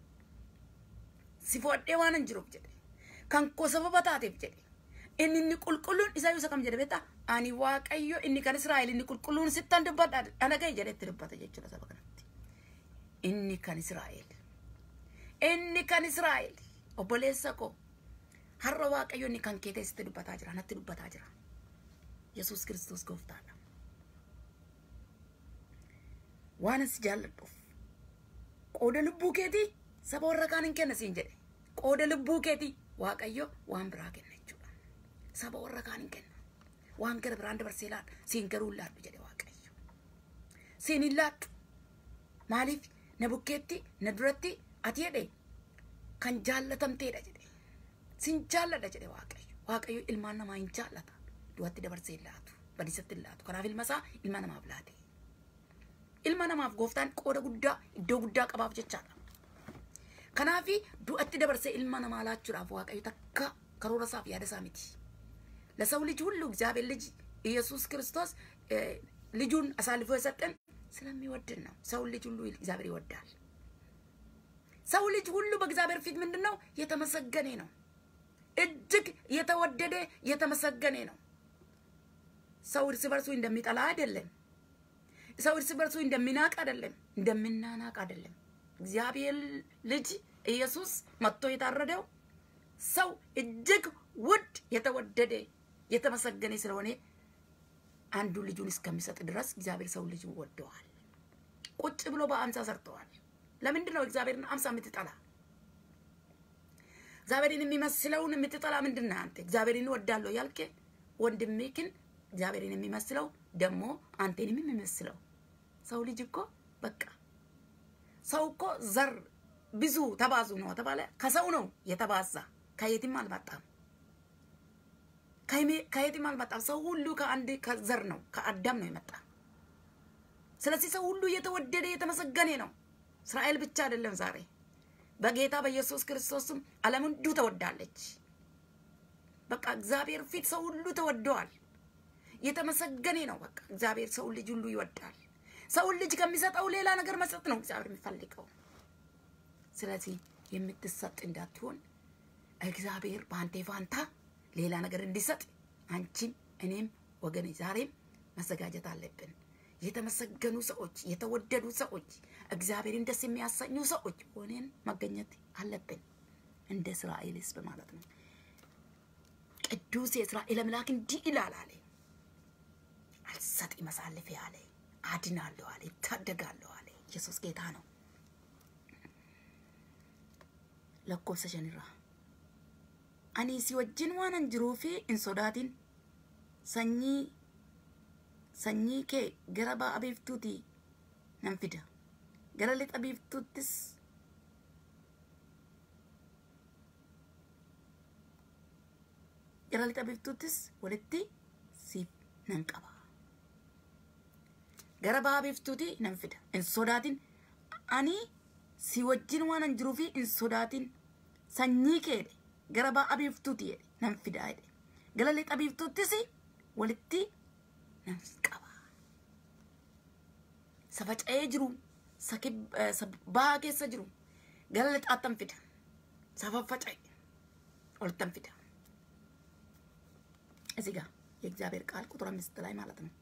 [SPEAKER 1] si fudhadhee waan hin jiruuf jedhe kan koo sababa taateef jedhe inni inni qulqulluun isaa yoo isa kam jedhe beektaa ani waaqayyo inni kan Israa'el inni qulqulluun sittan dubbadha ana gahe jedhe itti dubbata jechuudha saba kanatti inni kan Israa'el inni kan Israa'el obboleessa koo har'a waaqayyo inni kan kee teessitti dubbataa jira natti dubbataa jira Yesuus Kiristoos gooftaadha waan asi jaalladhuuf qooda lubbuu keetii saba warra kaan hin kenna siin jedhe qooda lubbuu keetii waaqayyo waan biraa kenna jechuudha saba warra kaan hin kenna waan gara biraan dabarsee laadhu siin garuu hin laadhu jedhe waaqayyo siin hin laadhu maaliif na bukkeetti na duratti ati jedhe kan jaallatamteedha jedhe sin jaalladha jedhe waaqayyo waaqayyo ilmaan namaa hin jaallata du'atti dabarsee hin laatu badisatti hin laatu kanaaf ilma isaa ilma namaaf laate ilma namaaf gooftaan qooda guddaa iddoo guddaa qabaaf jechaadha kanaafi du'atti dabarsee ilma namaa laachuudhaaf waaqayyo takka karoora isaaf yaada isaa miti ለሰው ልጅ ሁሉ እግዚአብሔር ልጅ ኢየሱስ ክርስቶስ ልጁን አሳልፎ የሰጠን ስለሚወድን ነው። ሰው ልጅ ሁሉ እግዚአብሔር ይወዳል። ሰው ልጅ ሁሉ በእግዚአብሔር ፊት ምንድን ነው? የተመሰገነ ነው። እጅግ የተወደደ የተመሰገነ ነው። ሰው እርስ በርሱ እንደሚጠላ አይደለም። ሰው እርስ በርሱ እንደሚናቅ አይደለም፣ እንደምናናቅ አይደለም። እግዚአብሔር ልጅ ኢየሱስ መጥቶ የታረደው ሰው እጅግ ውድ የተወደደ የተመሰገነ ስለሆነ አንዱ ልጁን እስከሚሰጥ ድረስ እግዚአብሔር ሰው ልጅ ወደዋል። ቁጭ ብሎ በአምሳ ሰርተዋል። ለምንድን ነው እግዚአብሔርን አምሳ የምትጠላ? እግዚአብሔርን የሚመስለውን የምትጠላ ምንድን ነህ አንተ? እግዚአብሔርን እወዳለሁ ያልክ ወንድሜክን እግዚአብሔርን የሚመስለው ደግሞ አንቴንም የሚመስለው ሰው ልጅ እኮ በቃ ሰው እኮ ዘር ብዙ ተባዙ ነው ተባለ። ከሰው ነው የተባዛ ከየትም አልመጣም። ከየትም አልመጣም። ሰው ሁሉ ከአንድ ከዘር ነው ከአዳም ነው የመጣ። ስለዚህ ሰው ሁሉ የተወደደ የተመሰገነ ነው። እስራኤል ብቻ አይደለም። ዛሬ በጌታ በኢየሱስ ክርስቶስም ዓለም ሁሉ ተወዳለች። በቃ እግዚአብሔር ፊት ሰው ሁሉ ተወደዋል። የተመሰገነ ነው። በቃ እግዚአብሔር ሰው ልጅ ሁሉ ይወዳል። ሰውን ልጅ ከሚሰጠው ሌላ ነገር መስጠት ነው እግዚአብሔር የሚፈልገው። ስለዚህ የምትሰጥ እንዳትሆን እግዚአብሔር በአንቴ ፋንታ ሌላ ነገር እንዲሰጥ አንቺም እኔም ወገኔ ዛሬም መዘጋጀት አለብን። የተመሰገኑ ሰዎች፣ የተወደዱ ሰዎች፣ እግዚአብሔርን ደስ የሚያሰኙ ሰዎች ሆነን መገኘት አለብን። እንደ እስራኤል ሕዝብ ማለት ነው። ቅዱስ የእስራኤል አምላክ እንዲህ ይላል አለ፣ አልሰጥም አሳልፌ አለ፣ አድናለሁ አለ፣ ይታደጋለሁ አለ። ኢየሱስ ጌታ ነው። lakkoofsa shanirraa ani si wajjin waanan jiruu fi hin sodaatin sanyii sanyii kee gara ba'a biiftuutii nan fida gara lixa biiftuuttis gara lixa biiftuuttis walitti siif nan qaba gara ba'a biiftuutii nan fida hin sodaatin ani si wajjin waan an jiruufi hin sodaatin sanyii kee jedhe gara ba'a biiftuutii jedhe nan fida jedhe gara lixa biiftuuttis walitti nan qaba isa faca'ee jiru isa ba'a keessa jiru gara lixaattan fida isa faffaca'e ወልተን ፊዳ እዚህ ጋር የእግዚአብሔር ቃል ቁጥር አምስት ላይ ማለት ነው።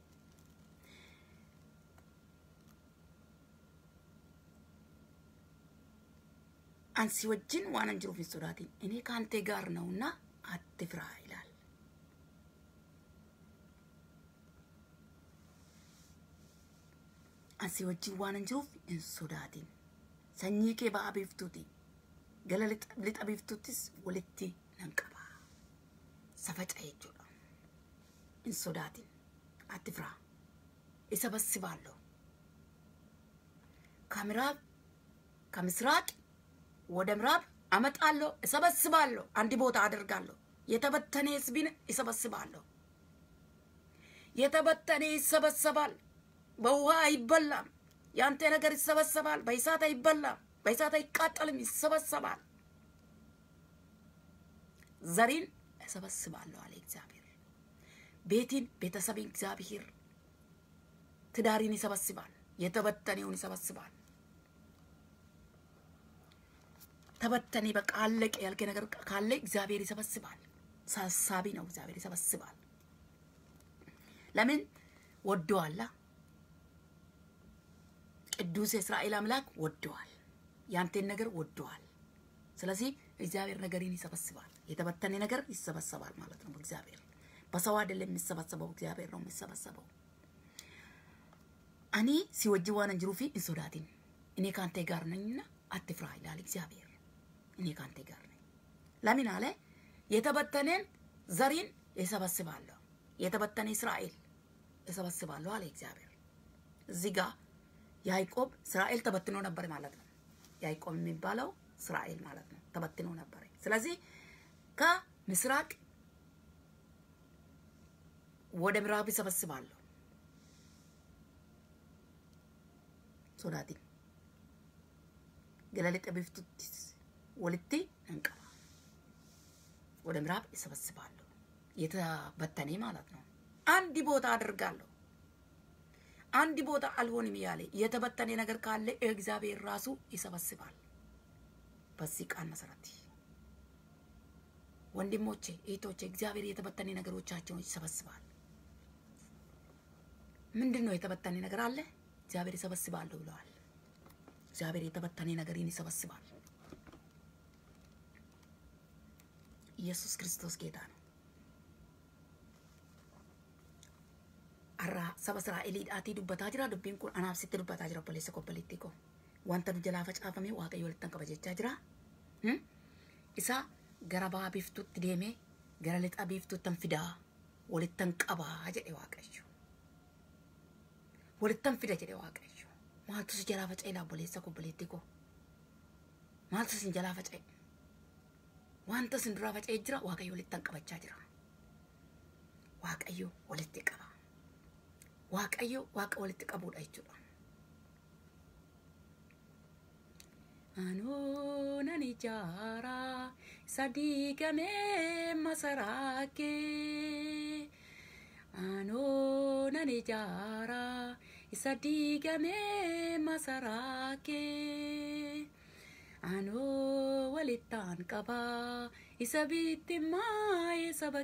[SPEAKER 1] አንሲ ወጅን ዋን አንጅሩ ፊን ሶዳቲን እኔ ከአንተ ጋር ነውና አትፍራ ይላል። አንሲ ወጅን ዋን አንጅሩፍ hin sodaatin sanyii kee ba'a biiftuuti gala lixa biiftuuttis walitti nan qaba safaca jechuudha hin sodaatin ati firaa isa bassibaallo ከምዕራብ ከምስራቅ ወደ ምዕራብ አመጣለሁ፣ እሰበስባለሁ፣ አንድ ቦታ አደርጋለሁ። የተበተነ ህዝብን እሰበስባለሁ። የተበተነ ይሰበሰባል፣ በውሃ አይበላም። ያንተ ነገር ይሰበሰባል፣ በእሳት አይበላም፣ በእሳት አይቃጠልም፣ ይሰበሰባል። ዘሪን እሰበስባለሁ አለ እግዚአብሔር። ቤትን ቤተሰብን እግዚአብሔር ትዳሪን ይሰበስባል፣ የተበተነውን ይሰበስባል። ተበተኔ በቃ አለቀ ያልከ ነገር ካለ እግዚአብሔር ይሰበስባል። ሳሳቢ ነው፣ እግዚአብሔር ይሰበስባል። ለምን ወደዋላ ቅዱስ የእስራኤል አምላክ ወደዋል። ያንተን ነገር ወደዋል። ስለዚህ እግዚአብሔር ነገርን ይሰበስባል። የተበተነ ነገር ይሰበሰባል ማለት ነው። እግዚአብሔር በሰው አይደለም የሚሰበሰበው፣ እግዚአብሔር ነው የሚሰበሰበው። እኔ ሲወጅ ዋን እንጅሩፊ እንሶዳቲን እኔ ከአንተ ጋር ነኝና አትፍራ ይላል እግዚአብሔር። እኔ ከአንተ ጋር ነኝ። ለምን አለ? የተበተነን ዘሪን እሰበስባለሁ፣ የተበተነ እስራኤል እሰበስባለሁ አለ እግዚአብሔር። እዚህ ጋር ያዕቆብ እስራኤል ተበትኖ ነበር ማለት ነው። ያዕቆብ የሚባለው እስራኤል ማለት ነው፣ ተበትኖ ነበር። ስለዚህ ከምስራቅ ወደ ምዕራብ እሰበስባለሁ ሶዳቲን ገለልጠ ቢፍቱትስ ወልቴ እንቀባ ወደ ምዕራብ እሰበስባለሁ። የተበተነ ማለት ነው። አንድ ቦታ አድርጋለሁ። አንድ ቦታ አልሆንም ያለ የተበተነ ነገር ካለ እግዚአብሔር ራሱ ይሰበስባል። በዚህ ቃል መሰረት ወንድሞቼ፣ እህቶቼ እግዚአብሔር የተበተነ ነገሮቻቸውን ይሰበስባል። ምንድን ነው የተበተነ ነገር አለ? እግዚአብሔር ይሰበስባለሁ ብለዋል። እግዚአብሔር የተበተነ ነገርን ይሰበስባል። ኢየሱስ ክርስቶስ ጌታ ነው። አራ ሰበ እስራኤሊidhaatii dubbataa jira dubbiin kun anaaf sitti dubbataa jira obboleessa obboleettii koo wanta nu jalaa facaafame waaqayyo walittan qaba jechaa jira isa gara ba'a biiftuutti deemee gara lixa biiftuuttan fidaa walittan qabaa jedhe waaqayyo walittan fida jedhe waaqayyo maaltu si jalaa faca'e laa obboleessa obboleettii koo maaltu sin jalaa faca'e wanta sin duraa faca'ee jira waaqayyo walittan qabachaa jira waaqayyo walitti qaba waaqayyo waaqa walitti qabuudha jechuudha. Anoo nan ijaaraa isa diigamee masaraa kee. Anoo nan ijaaraa isa diigamee masaraa kee. Anoo walittaan qabaa isa bittimmaa'ee saba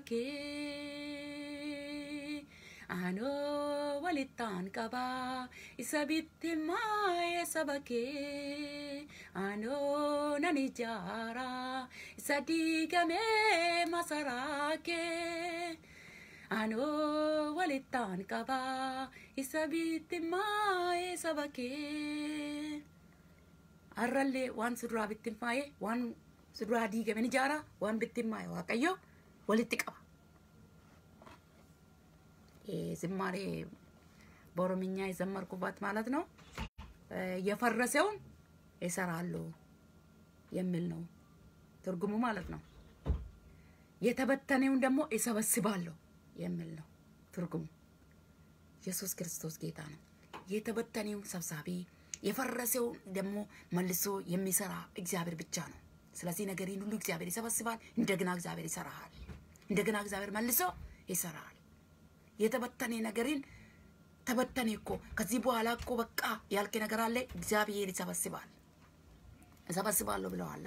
[SPEAKER 1] kee. Anoo walittaan qabaa isa bittimmaa'ee saba kee. Anoo nan ijaaraa isa diigamee masaraa kee. Anoo walittaan qabaa isa bittimmaa'ee saba kee. Har'allee waan suduraa bittimmaa'ee waan suduraa diigame ni ijaaraa waan bittimmaa'e waaqayyo walitti qaba. ዝማሬ በኦሮምኛ የዘመርኩባት ማለት ነው። የፈረሰውን ይሰራሉ የሚል ነው ትርጉሙ ማለት ነው። የተበተነውን ደግሞ ይሰበስባለሁ የሚል ነው ትርጉሙ። ኢየሱስ ክርስቶስ ጌታ ነው። የተበተነውን ሰብሳቢ፣ የፈረሰውን ደግሞ መልሶ የሚሰራ እግዚአብሔር ብቻ ነው። ስለዚህ ነገርን ሁሉ እግዚአብሔር ይሰበስባል። እንደገና እግዚአብሔር ይሰራሃል። እንደገና እግዚአብሔር መልሶ ይሰራል። የተበተነ ነገርን ተበተነ እኮ ከዚህ በኋላ እኮ በቃ ያልክ ነገር አለ። እግዚአብሔር ይሰበስባል። እሰበስባለሁ ብለዋላ።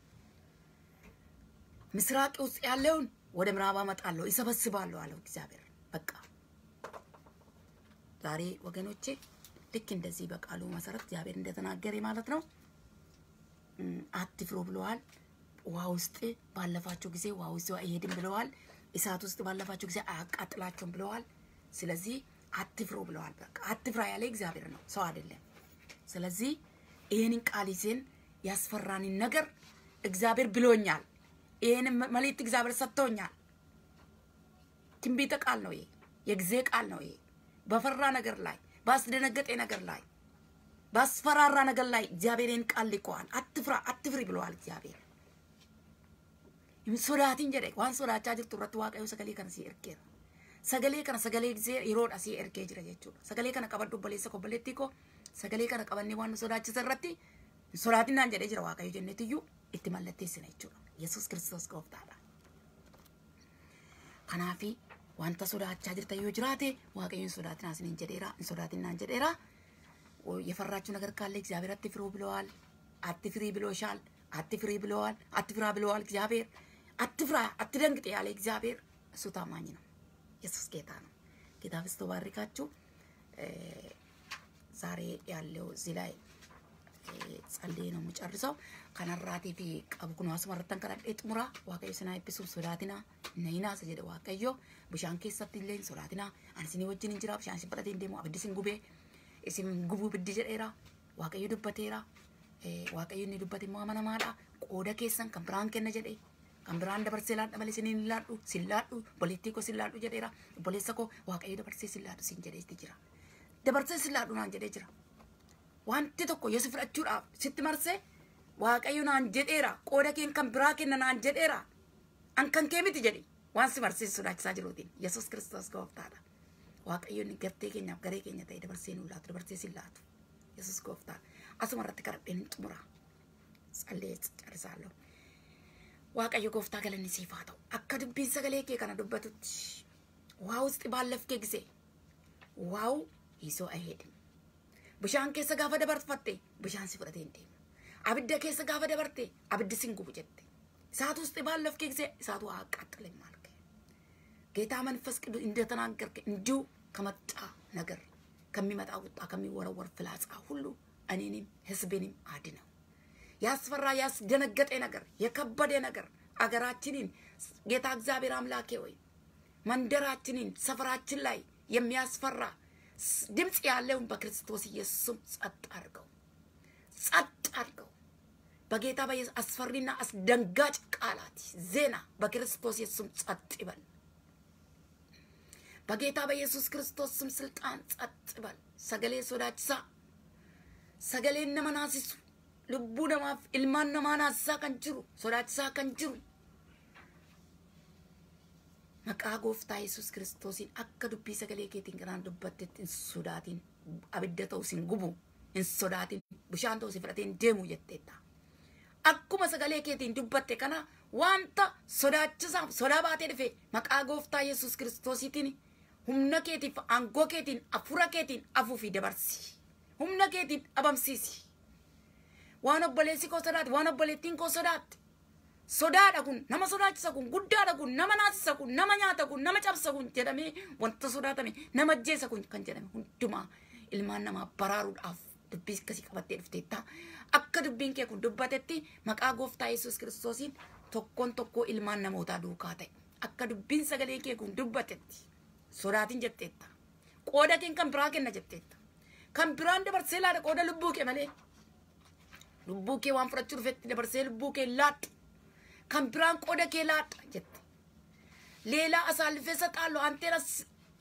[SPEAKER 1] ምስራቅ ውስጥ ያለውን ወደ ምዕራብ አመጣለሁ፣ ይሰበስባለሁ አለው እግዚአብሔር። በቃ ዛሬ ወገኖቼ ልክ እንደዚህ በቃሉ መሰረት እግዚአብሔር እንደተናገረ ማለት ነው። አትፍሩ ብለዋል። ውሃ ውስጥ ባለፋቸው ጊዜ ውሃ ውስጥ አይሄድም ብለዋል። እሳት ውስጥ ባለፋቸው ጊዜ አያቃጥላቸውም ብለዋል። ስለዚህ አትፍሩ ብለዋል። በቃ አትፍራ ያለ እግዚአብሔር ነው፣ ሰው አይደለም። ስለዚህ ይህንን ቃል ይዘን ያስፈራንን ነገር እግዚአብሔር ብሎኛል። ይህንን መልእክት እግዚአብሔር ሰጥቶኛል። ትንቢተ ቃል ነው ይሄ፣ የጊዜ ቃል ነው ይሄ። በፈራ ነገር ላይ፣ ባስደነገጠ ነገር ላይ፣ ባስፈራራ ነገር ላይ እግዚአብሔርን ቃል ልከዋል። አትፍራ አትፍሪ ብለዋል እግዚአብሔር። ሶዳትን ጀደ ዋን ሶዳቻ ጅርቱ irratti waaqayyo sagalee kana si ergeera. Sagalee kana sagalee gisee yeroodha si ergee jira jechuudha. Sagalee kana qabadhu obboleessa obboleettii koo sagalee kana qabannee waan nu sodaachisa irratti sodaatinaan jedhee jira waaqayyo jenneetiyyuu itti mallatteessina jechuudha. Yesuus kiristoos gooftaadha. Kanaafi wanta sodaachaa jirtan yoo jiraate waaqayyoon sodaatinaa isiniin jedheera hin sodaatinaan jedheera. የፈራችሁ ነገር ካለ እግዚአብሔር አትፍሩ ብለዋል። አትፍሪ ብሎሻል። አትፍሪ ብለዋል። አትፍራ ብለዋል እግዚአብሔር። አትፍራ አትደንግጥ ያለ እግዚአብሔር እሱ ታማኝ ነው። ኢየሱስ ጌታ ነው። ጌታ ብስቶ ባርካችሁ። ዛሬ ያለው እዚህ ላይ ጸልዬ ነው የምጨርሰው። ከነራቴ ፊ ቀቡ ኩኑ አስመረተን ከረዴ ጥሙራ ዋቀዮ ስና ኤብሱ ሶዳቲና ነይና ሰጀደ ዋቀዮ ብሻን ኬሰት ኢሌን ሶዳቲና አንስኒ ወጅን እንጅራ ብሻን ሲበረቴ እንደሞ አብዲስን ጉቤ isin gubuu biddi jedheera waaqayyo dubbateera waaqayyo inni dubbate immoo amanamaadha qooda keessan kan biraan kenna jedhe kan biraan dabarsee laadha malee isiniin laadhu sin laadhu obboleettii koo sin laadhu jedheera obboleessa koo waaqayyo dabarsee sin laadhu sin jedheesti jira dabarsee sin laadhu naan jedhee jira wanti tokko yoo si fudhachuudhaaf sitti marsee waaqayyo naan jedheera qooda keen kan biraa kenna naan jedheera an kan kee miti jedhe waan si marsee sodaachisaa jiruutiin yesus kiristoos gooftaadha waaqayyoon gartee keenyaaf garee keenya ta'e dabarsee nu laatu dabarsee sin laatu yesus gooftaa asuma irratti kadhadheen hin xumura callee carisaallo waaqayyo gooftaa galanni siif haa ta'u akka dubbiin sagalee kee kana dubbatutti waa ውስጥ ባለፍኬ ጊዜ ዋው ይዞ አይሄድም bishaan keessa gaafa dabarfatte bishaan si fudhatee hin deemu abidda keessa gaafa dabarte abiddi sin gubu jette እሳት ውስጥ ባለፍኬ ጊዜ እሳቱ አያቃጥልም አልክ ጌታ መንፈስ ቅዱስ እንደተናገርከ እንዲሁ ከመጣ ነገር ከሚመጣ ቁጣ ከሚወረወር ፍላጻ ሁሉ እኔንም ህዝቤንም አድነው። ያስፈራ ያስደነገጠ ነገር የከበደ ነገር አገራችንን ጌታ እግዚአብሔር አምላኬ ወይ መንደራችንን ሰፈራችን ላይ የሚያስፈራ ድምፅ ያለውን በክርስቶስ ኢየሱስም ጸጥ አድርገው፣ ጸጥ አድርገው። በጌታ በኢየሱስ አስፈሪና አስደንጋጭ ቃላት ዜና በክርስቶስ ኢየሱስም ጸጥ ይበል። በጌታ በኢየሱስ ክርስቶስ ስም ስልጣን ጸጥ በል። ሰገሌ ሶዳችሳ ሰገሌ ነመናሲሱ ልቡ ነማፍ ilmaan namaa naasisaa kan jiru sodaachisaa kan jiru maqaa gooftaa yesus kiristoosiin akka dubbii sagalee keetiin kanaan dubbattetti hin sodaatin abidda ta'u sin gubu hin sodaatin bishaan ta'u si fudhatee hin deemu jetteetta akkuma sagalee keetiin dubbatte kana wanta sodaachisaaf sodaa baatee dhufe maqaa gooftaa yesus kiristoosiitiin humna keetiif aangoo keetiin afura keetiin afuufi dabarsi humna keetiin dhabamsiisi waan obboleessi koo sodaate waan obboleettiin koo sodaatte sodaadha kun nama sodaachisa kun guddaadha kun nama naasisa kun nama nyaata kun nama cabsa kun jedhamee wanta sodaatame nama ajjeesa kun kan jedhame hundumaa ilmaan namaa baraaruudhaaf dubbii akkasii qabattee dhufteetta akka dubbiin kee kun dubbatetti maqaa gooftaa yesus kiristoosiin tokkoon tokkoo ilmaan namootaa duukaa ta'e akka dubbiin sagalee kee kun dubbatetti sodaatin jetteetta qooda keen kan biraa kenna jetteetta kan biraan dabarsee laadha qooda lubbuu kee malee lubbuu kee waan fudhachuu dhufetti dabarsee lubbuu kee laadhu kan biraan qooda kee laadha jette ሌላ አሳልፌ እሰጣለሁ አንቴን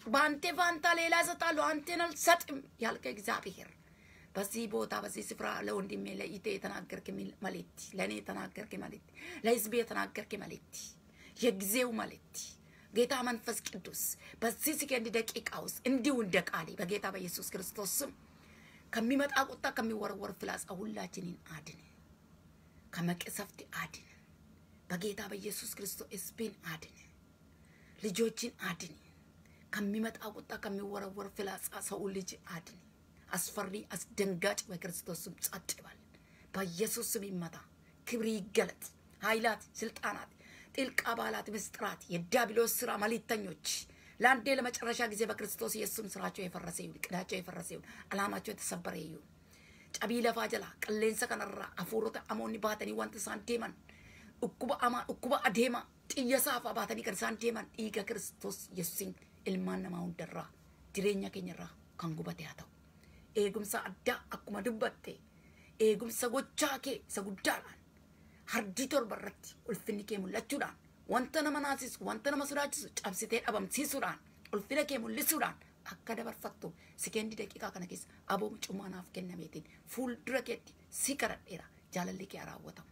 [SPEAKER 1] በአንተ ፋንታ ሌላ እሰጣለሁ፣ አንተን አልሰጥም ያልከ እግዚአብሔር በዚህ ቦታ በዚህ ስፍራ ለወንድሜ ለኢቴ የተናገርክ መልእክት፣ ለእኔ የተናገርክ መልእክት፣ ለህዝቤ የተናገርክ መልእክት፣ የጊዜው መልእክት ጌታ መንፈስ ቅዱስ በዚህ ሰከንድ ደቂቃ ውስጥ እንዲሁ እንደ ቃሌ በጌታ በኢየሱስ ክርስቶስ ስም ከሚመጣ ቁጣ ከሚወረወር ፍላጻ ሁላችንን አድን፣ ከመቅሰፍት አድን። በጌታ በኢየሱስ ክርስቶስ ህዝብን አድን፣ ልጆችን አድን። ከሚመጣ ቁጣ ከሚወረወር ፍላጻ ሰው ልጅ አድን። አስፈሪ አስደንጋጭ በክርስቶስ ስም ጸጥ ይበል። በኢየሱስ ስም ይመታ። ክብር ይገለጥ። ኃይላት፣ ስልጣናት፣ ጥልቅ አባላት፣ ምስጢራት፣ የዲያብሎስ ስራ መልእክተኞች ለአንዴ ለመጨረሻ ጊዜ በክርስቶስ ኢየሱስም ስራቸው የፈረሰ ይሁን፣ ቅዳቸው የፈረሰ ይሁን፣ አላማቸው የተሰበረ ይሁን። ጨቢ ለፋ ጀላ ቅሌንሰ ከነራ አፉሮተ አሞኒ ባተኒ ወንት ሳን ዴመን dhukkuba amaa dhukkuba adeema xiyya saafaa baatanii kan isaan deeman dhiiga kiristoos yesuusin ilmaan namaa hundarraa jireenya keenyarraa kan gubate haa ta'u eegumsa addaa akkuma dubbatte eegumsa gochaa kee isa guddaadhaan hardii torba irratti ulfinni kee mul'achuudhaan wanta nama naasisu wanta nama sodaachisu cabsitee dhabamsiisuudhaan ulfina kee mul'isuudhaan akka dabarfattu sikeendii daqiiqaa kana keessa aboo mucummaa naaf kennameetiin fuuldura keetti si kadhadheera jaalalli kee haa raawwatamu.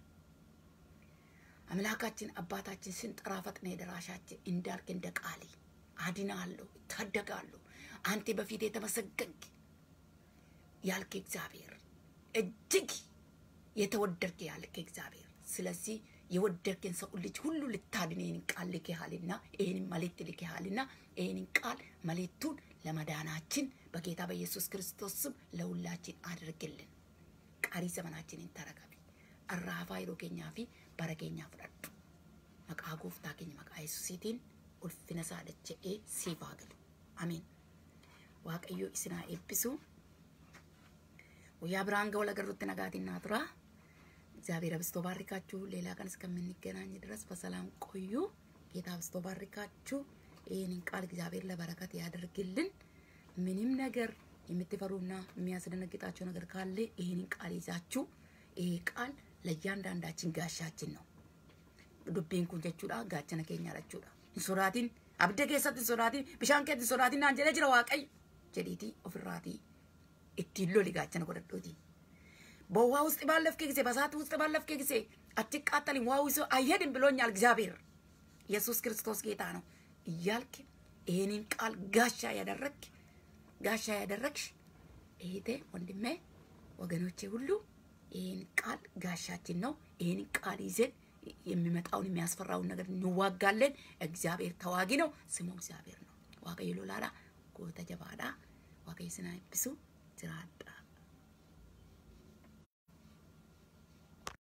[SPEAKER 1] አምላካችን አባታችን ስንጠራ ፈጥነ ደራሻችን እንዳልክ እንደ ቃሌ አድናለሁ፣ እታደጋለሁ። አንተ በፊት የተመሰገንክ ያልክ እግዚአብሔር እጅግ የተወደድክ ያልክ እግዚአብሔር። ስለዚህ የወደድክን ሰው ልጅ ሁሉ ልታድን ይህንን ቃል ልኬሃልና ይህንን መልእክት ልኬሃልና ይህንን ቃል መልእክቱን ለመዳናችን በጌታ በኢየሱስ ክርስቶስ ስም ለሁላችን አድርግልን። ቀሪ ዘመናችንን ተረከቢ። arraafaa yeroo keenyaa fi bara keenyaa fudhadhu. Maqaa gooftaa keenya maqaa Yesuusiitiin ulfina isaa dacha'ee siif haa galu. Ameen. Waaqayyo isin haa eebbisu. Guyyaa biraan ga'u lagarrutti nagaatiin naa tura. እግዚአብሔር አብዝቶ ባርካችሁ። ሌላ ቀን እስከምንገናኝ ድረስ በሰላም ቆዩ። ጌታ አብዝቶ ባርካችሁ። ይህንን ቃል እግዚአብሔር ለበረከት ያደርግልን። ምንም ነገር የምትፈሩና የሚያስደነግጣቸው ነገር ካለ ይህንን ቃል ይዛችሁ ይሄ ቃል ለእያንዳንዳችን ጋሻችን ነው። ዱቤን kun jechuudha gaachana keenya jechuudha. Hin sodaatin abidda keessatti hin sodaatin bishaan keessatti hin sodaatin naan jedhee jira waaqayyo jedhiitii ofirraatii ittiin loli gaachana godhadhuuti. በውሃ ውስጥ ባለፍክ ጊዜ በእሳት ውስጥ ባለፍክ ጊዜ አትቃጠልም፣ ውሃ ውስጥ አይሄድም ብሎኛል እግዚአብሔር። ኢየሱስ ክርስቶስ ጌታ ነው እያልክ ይህንን ቃል ጋሻ ያደረግ ጋሻ ያደረግሽ እህቴ፣ ወንድሜ፣ ወገኖቼ ሁሉ ይህን ቃል ጋሻችን ነው። ይህን ቃል ይዘን የሚመጣውን የሚያስፈራውን ነገር እንዋጋለን። እግዚአብሔር ተዋጊ ነው፣ ስሙ እግዚአብሔር ነው። ዋቀዩ ሎላላ ጎተ ጀባዳ ዋቀዩ ስና ብሱ ጅራዳ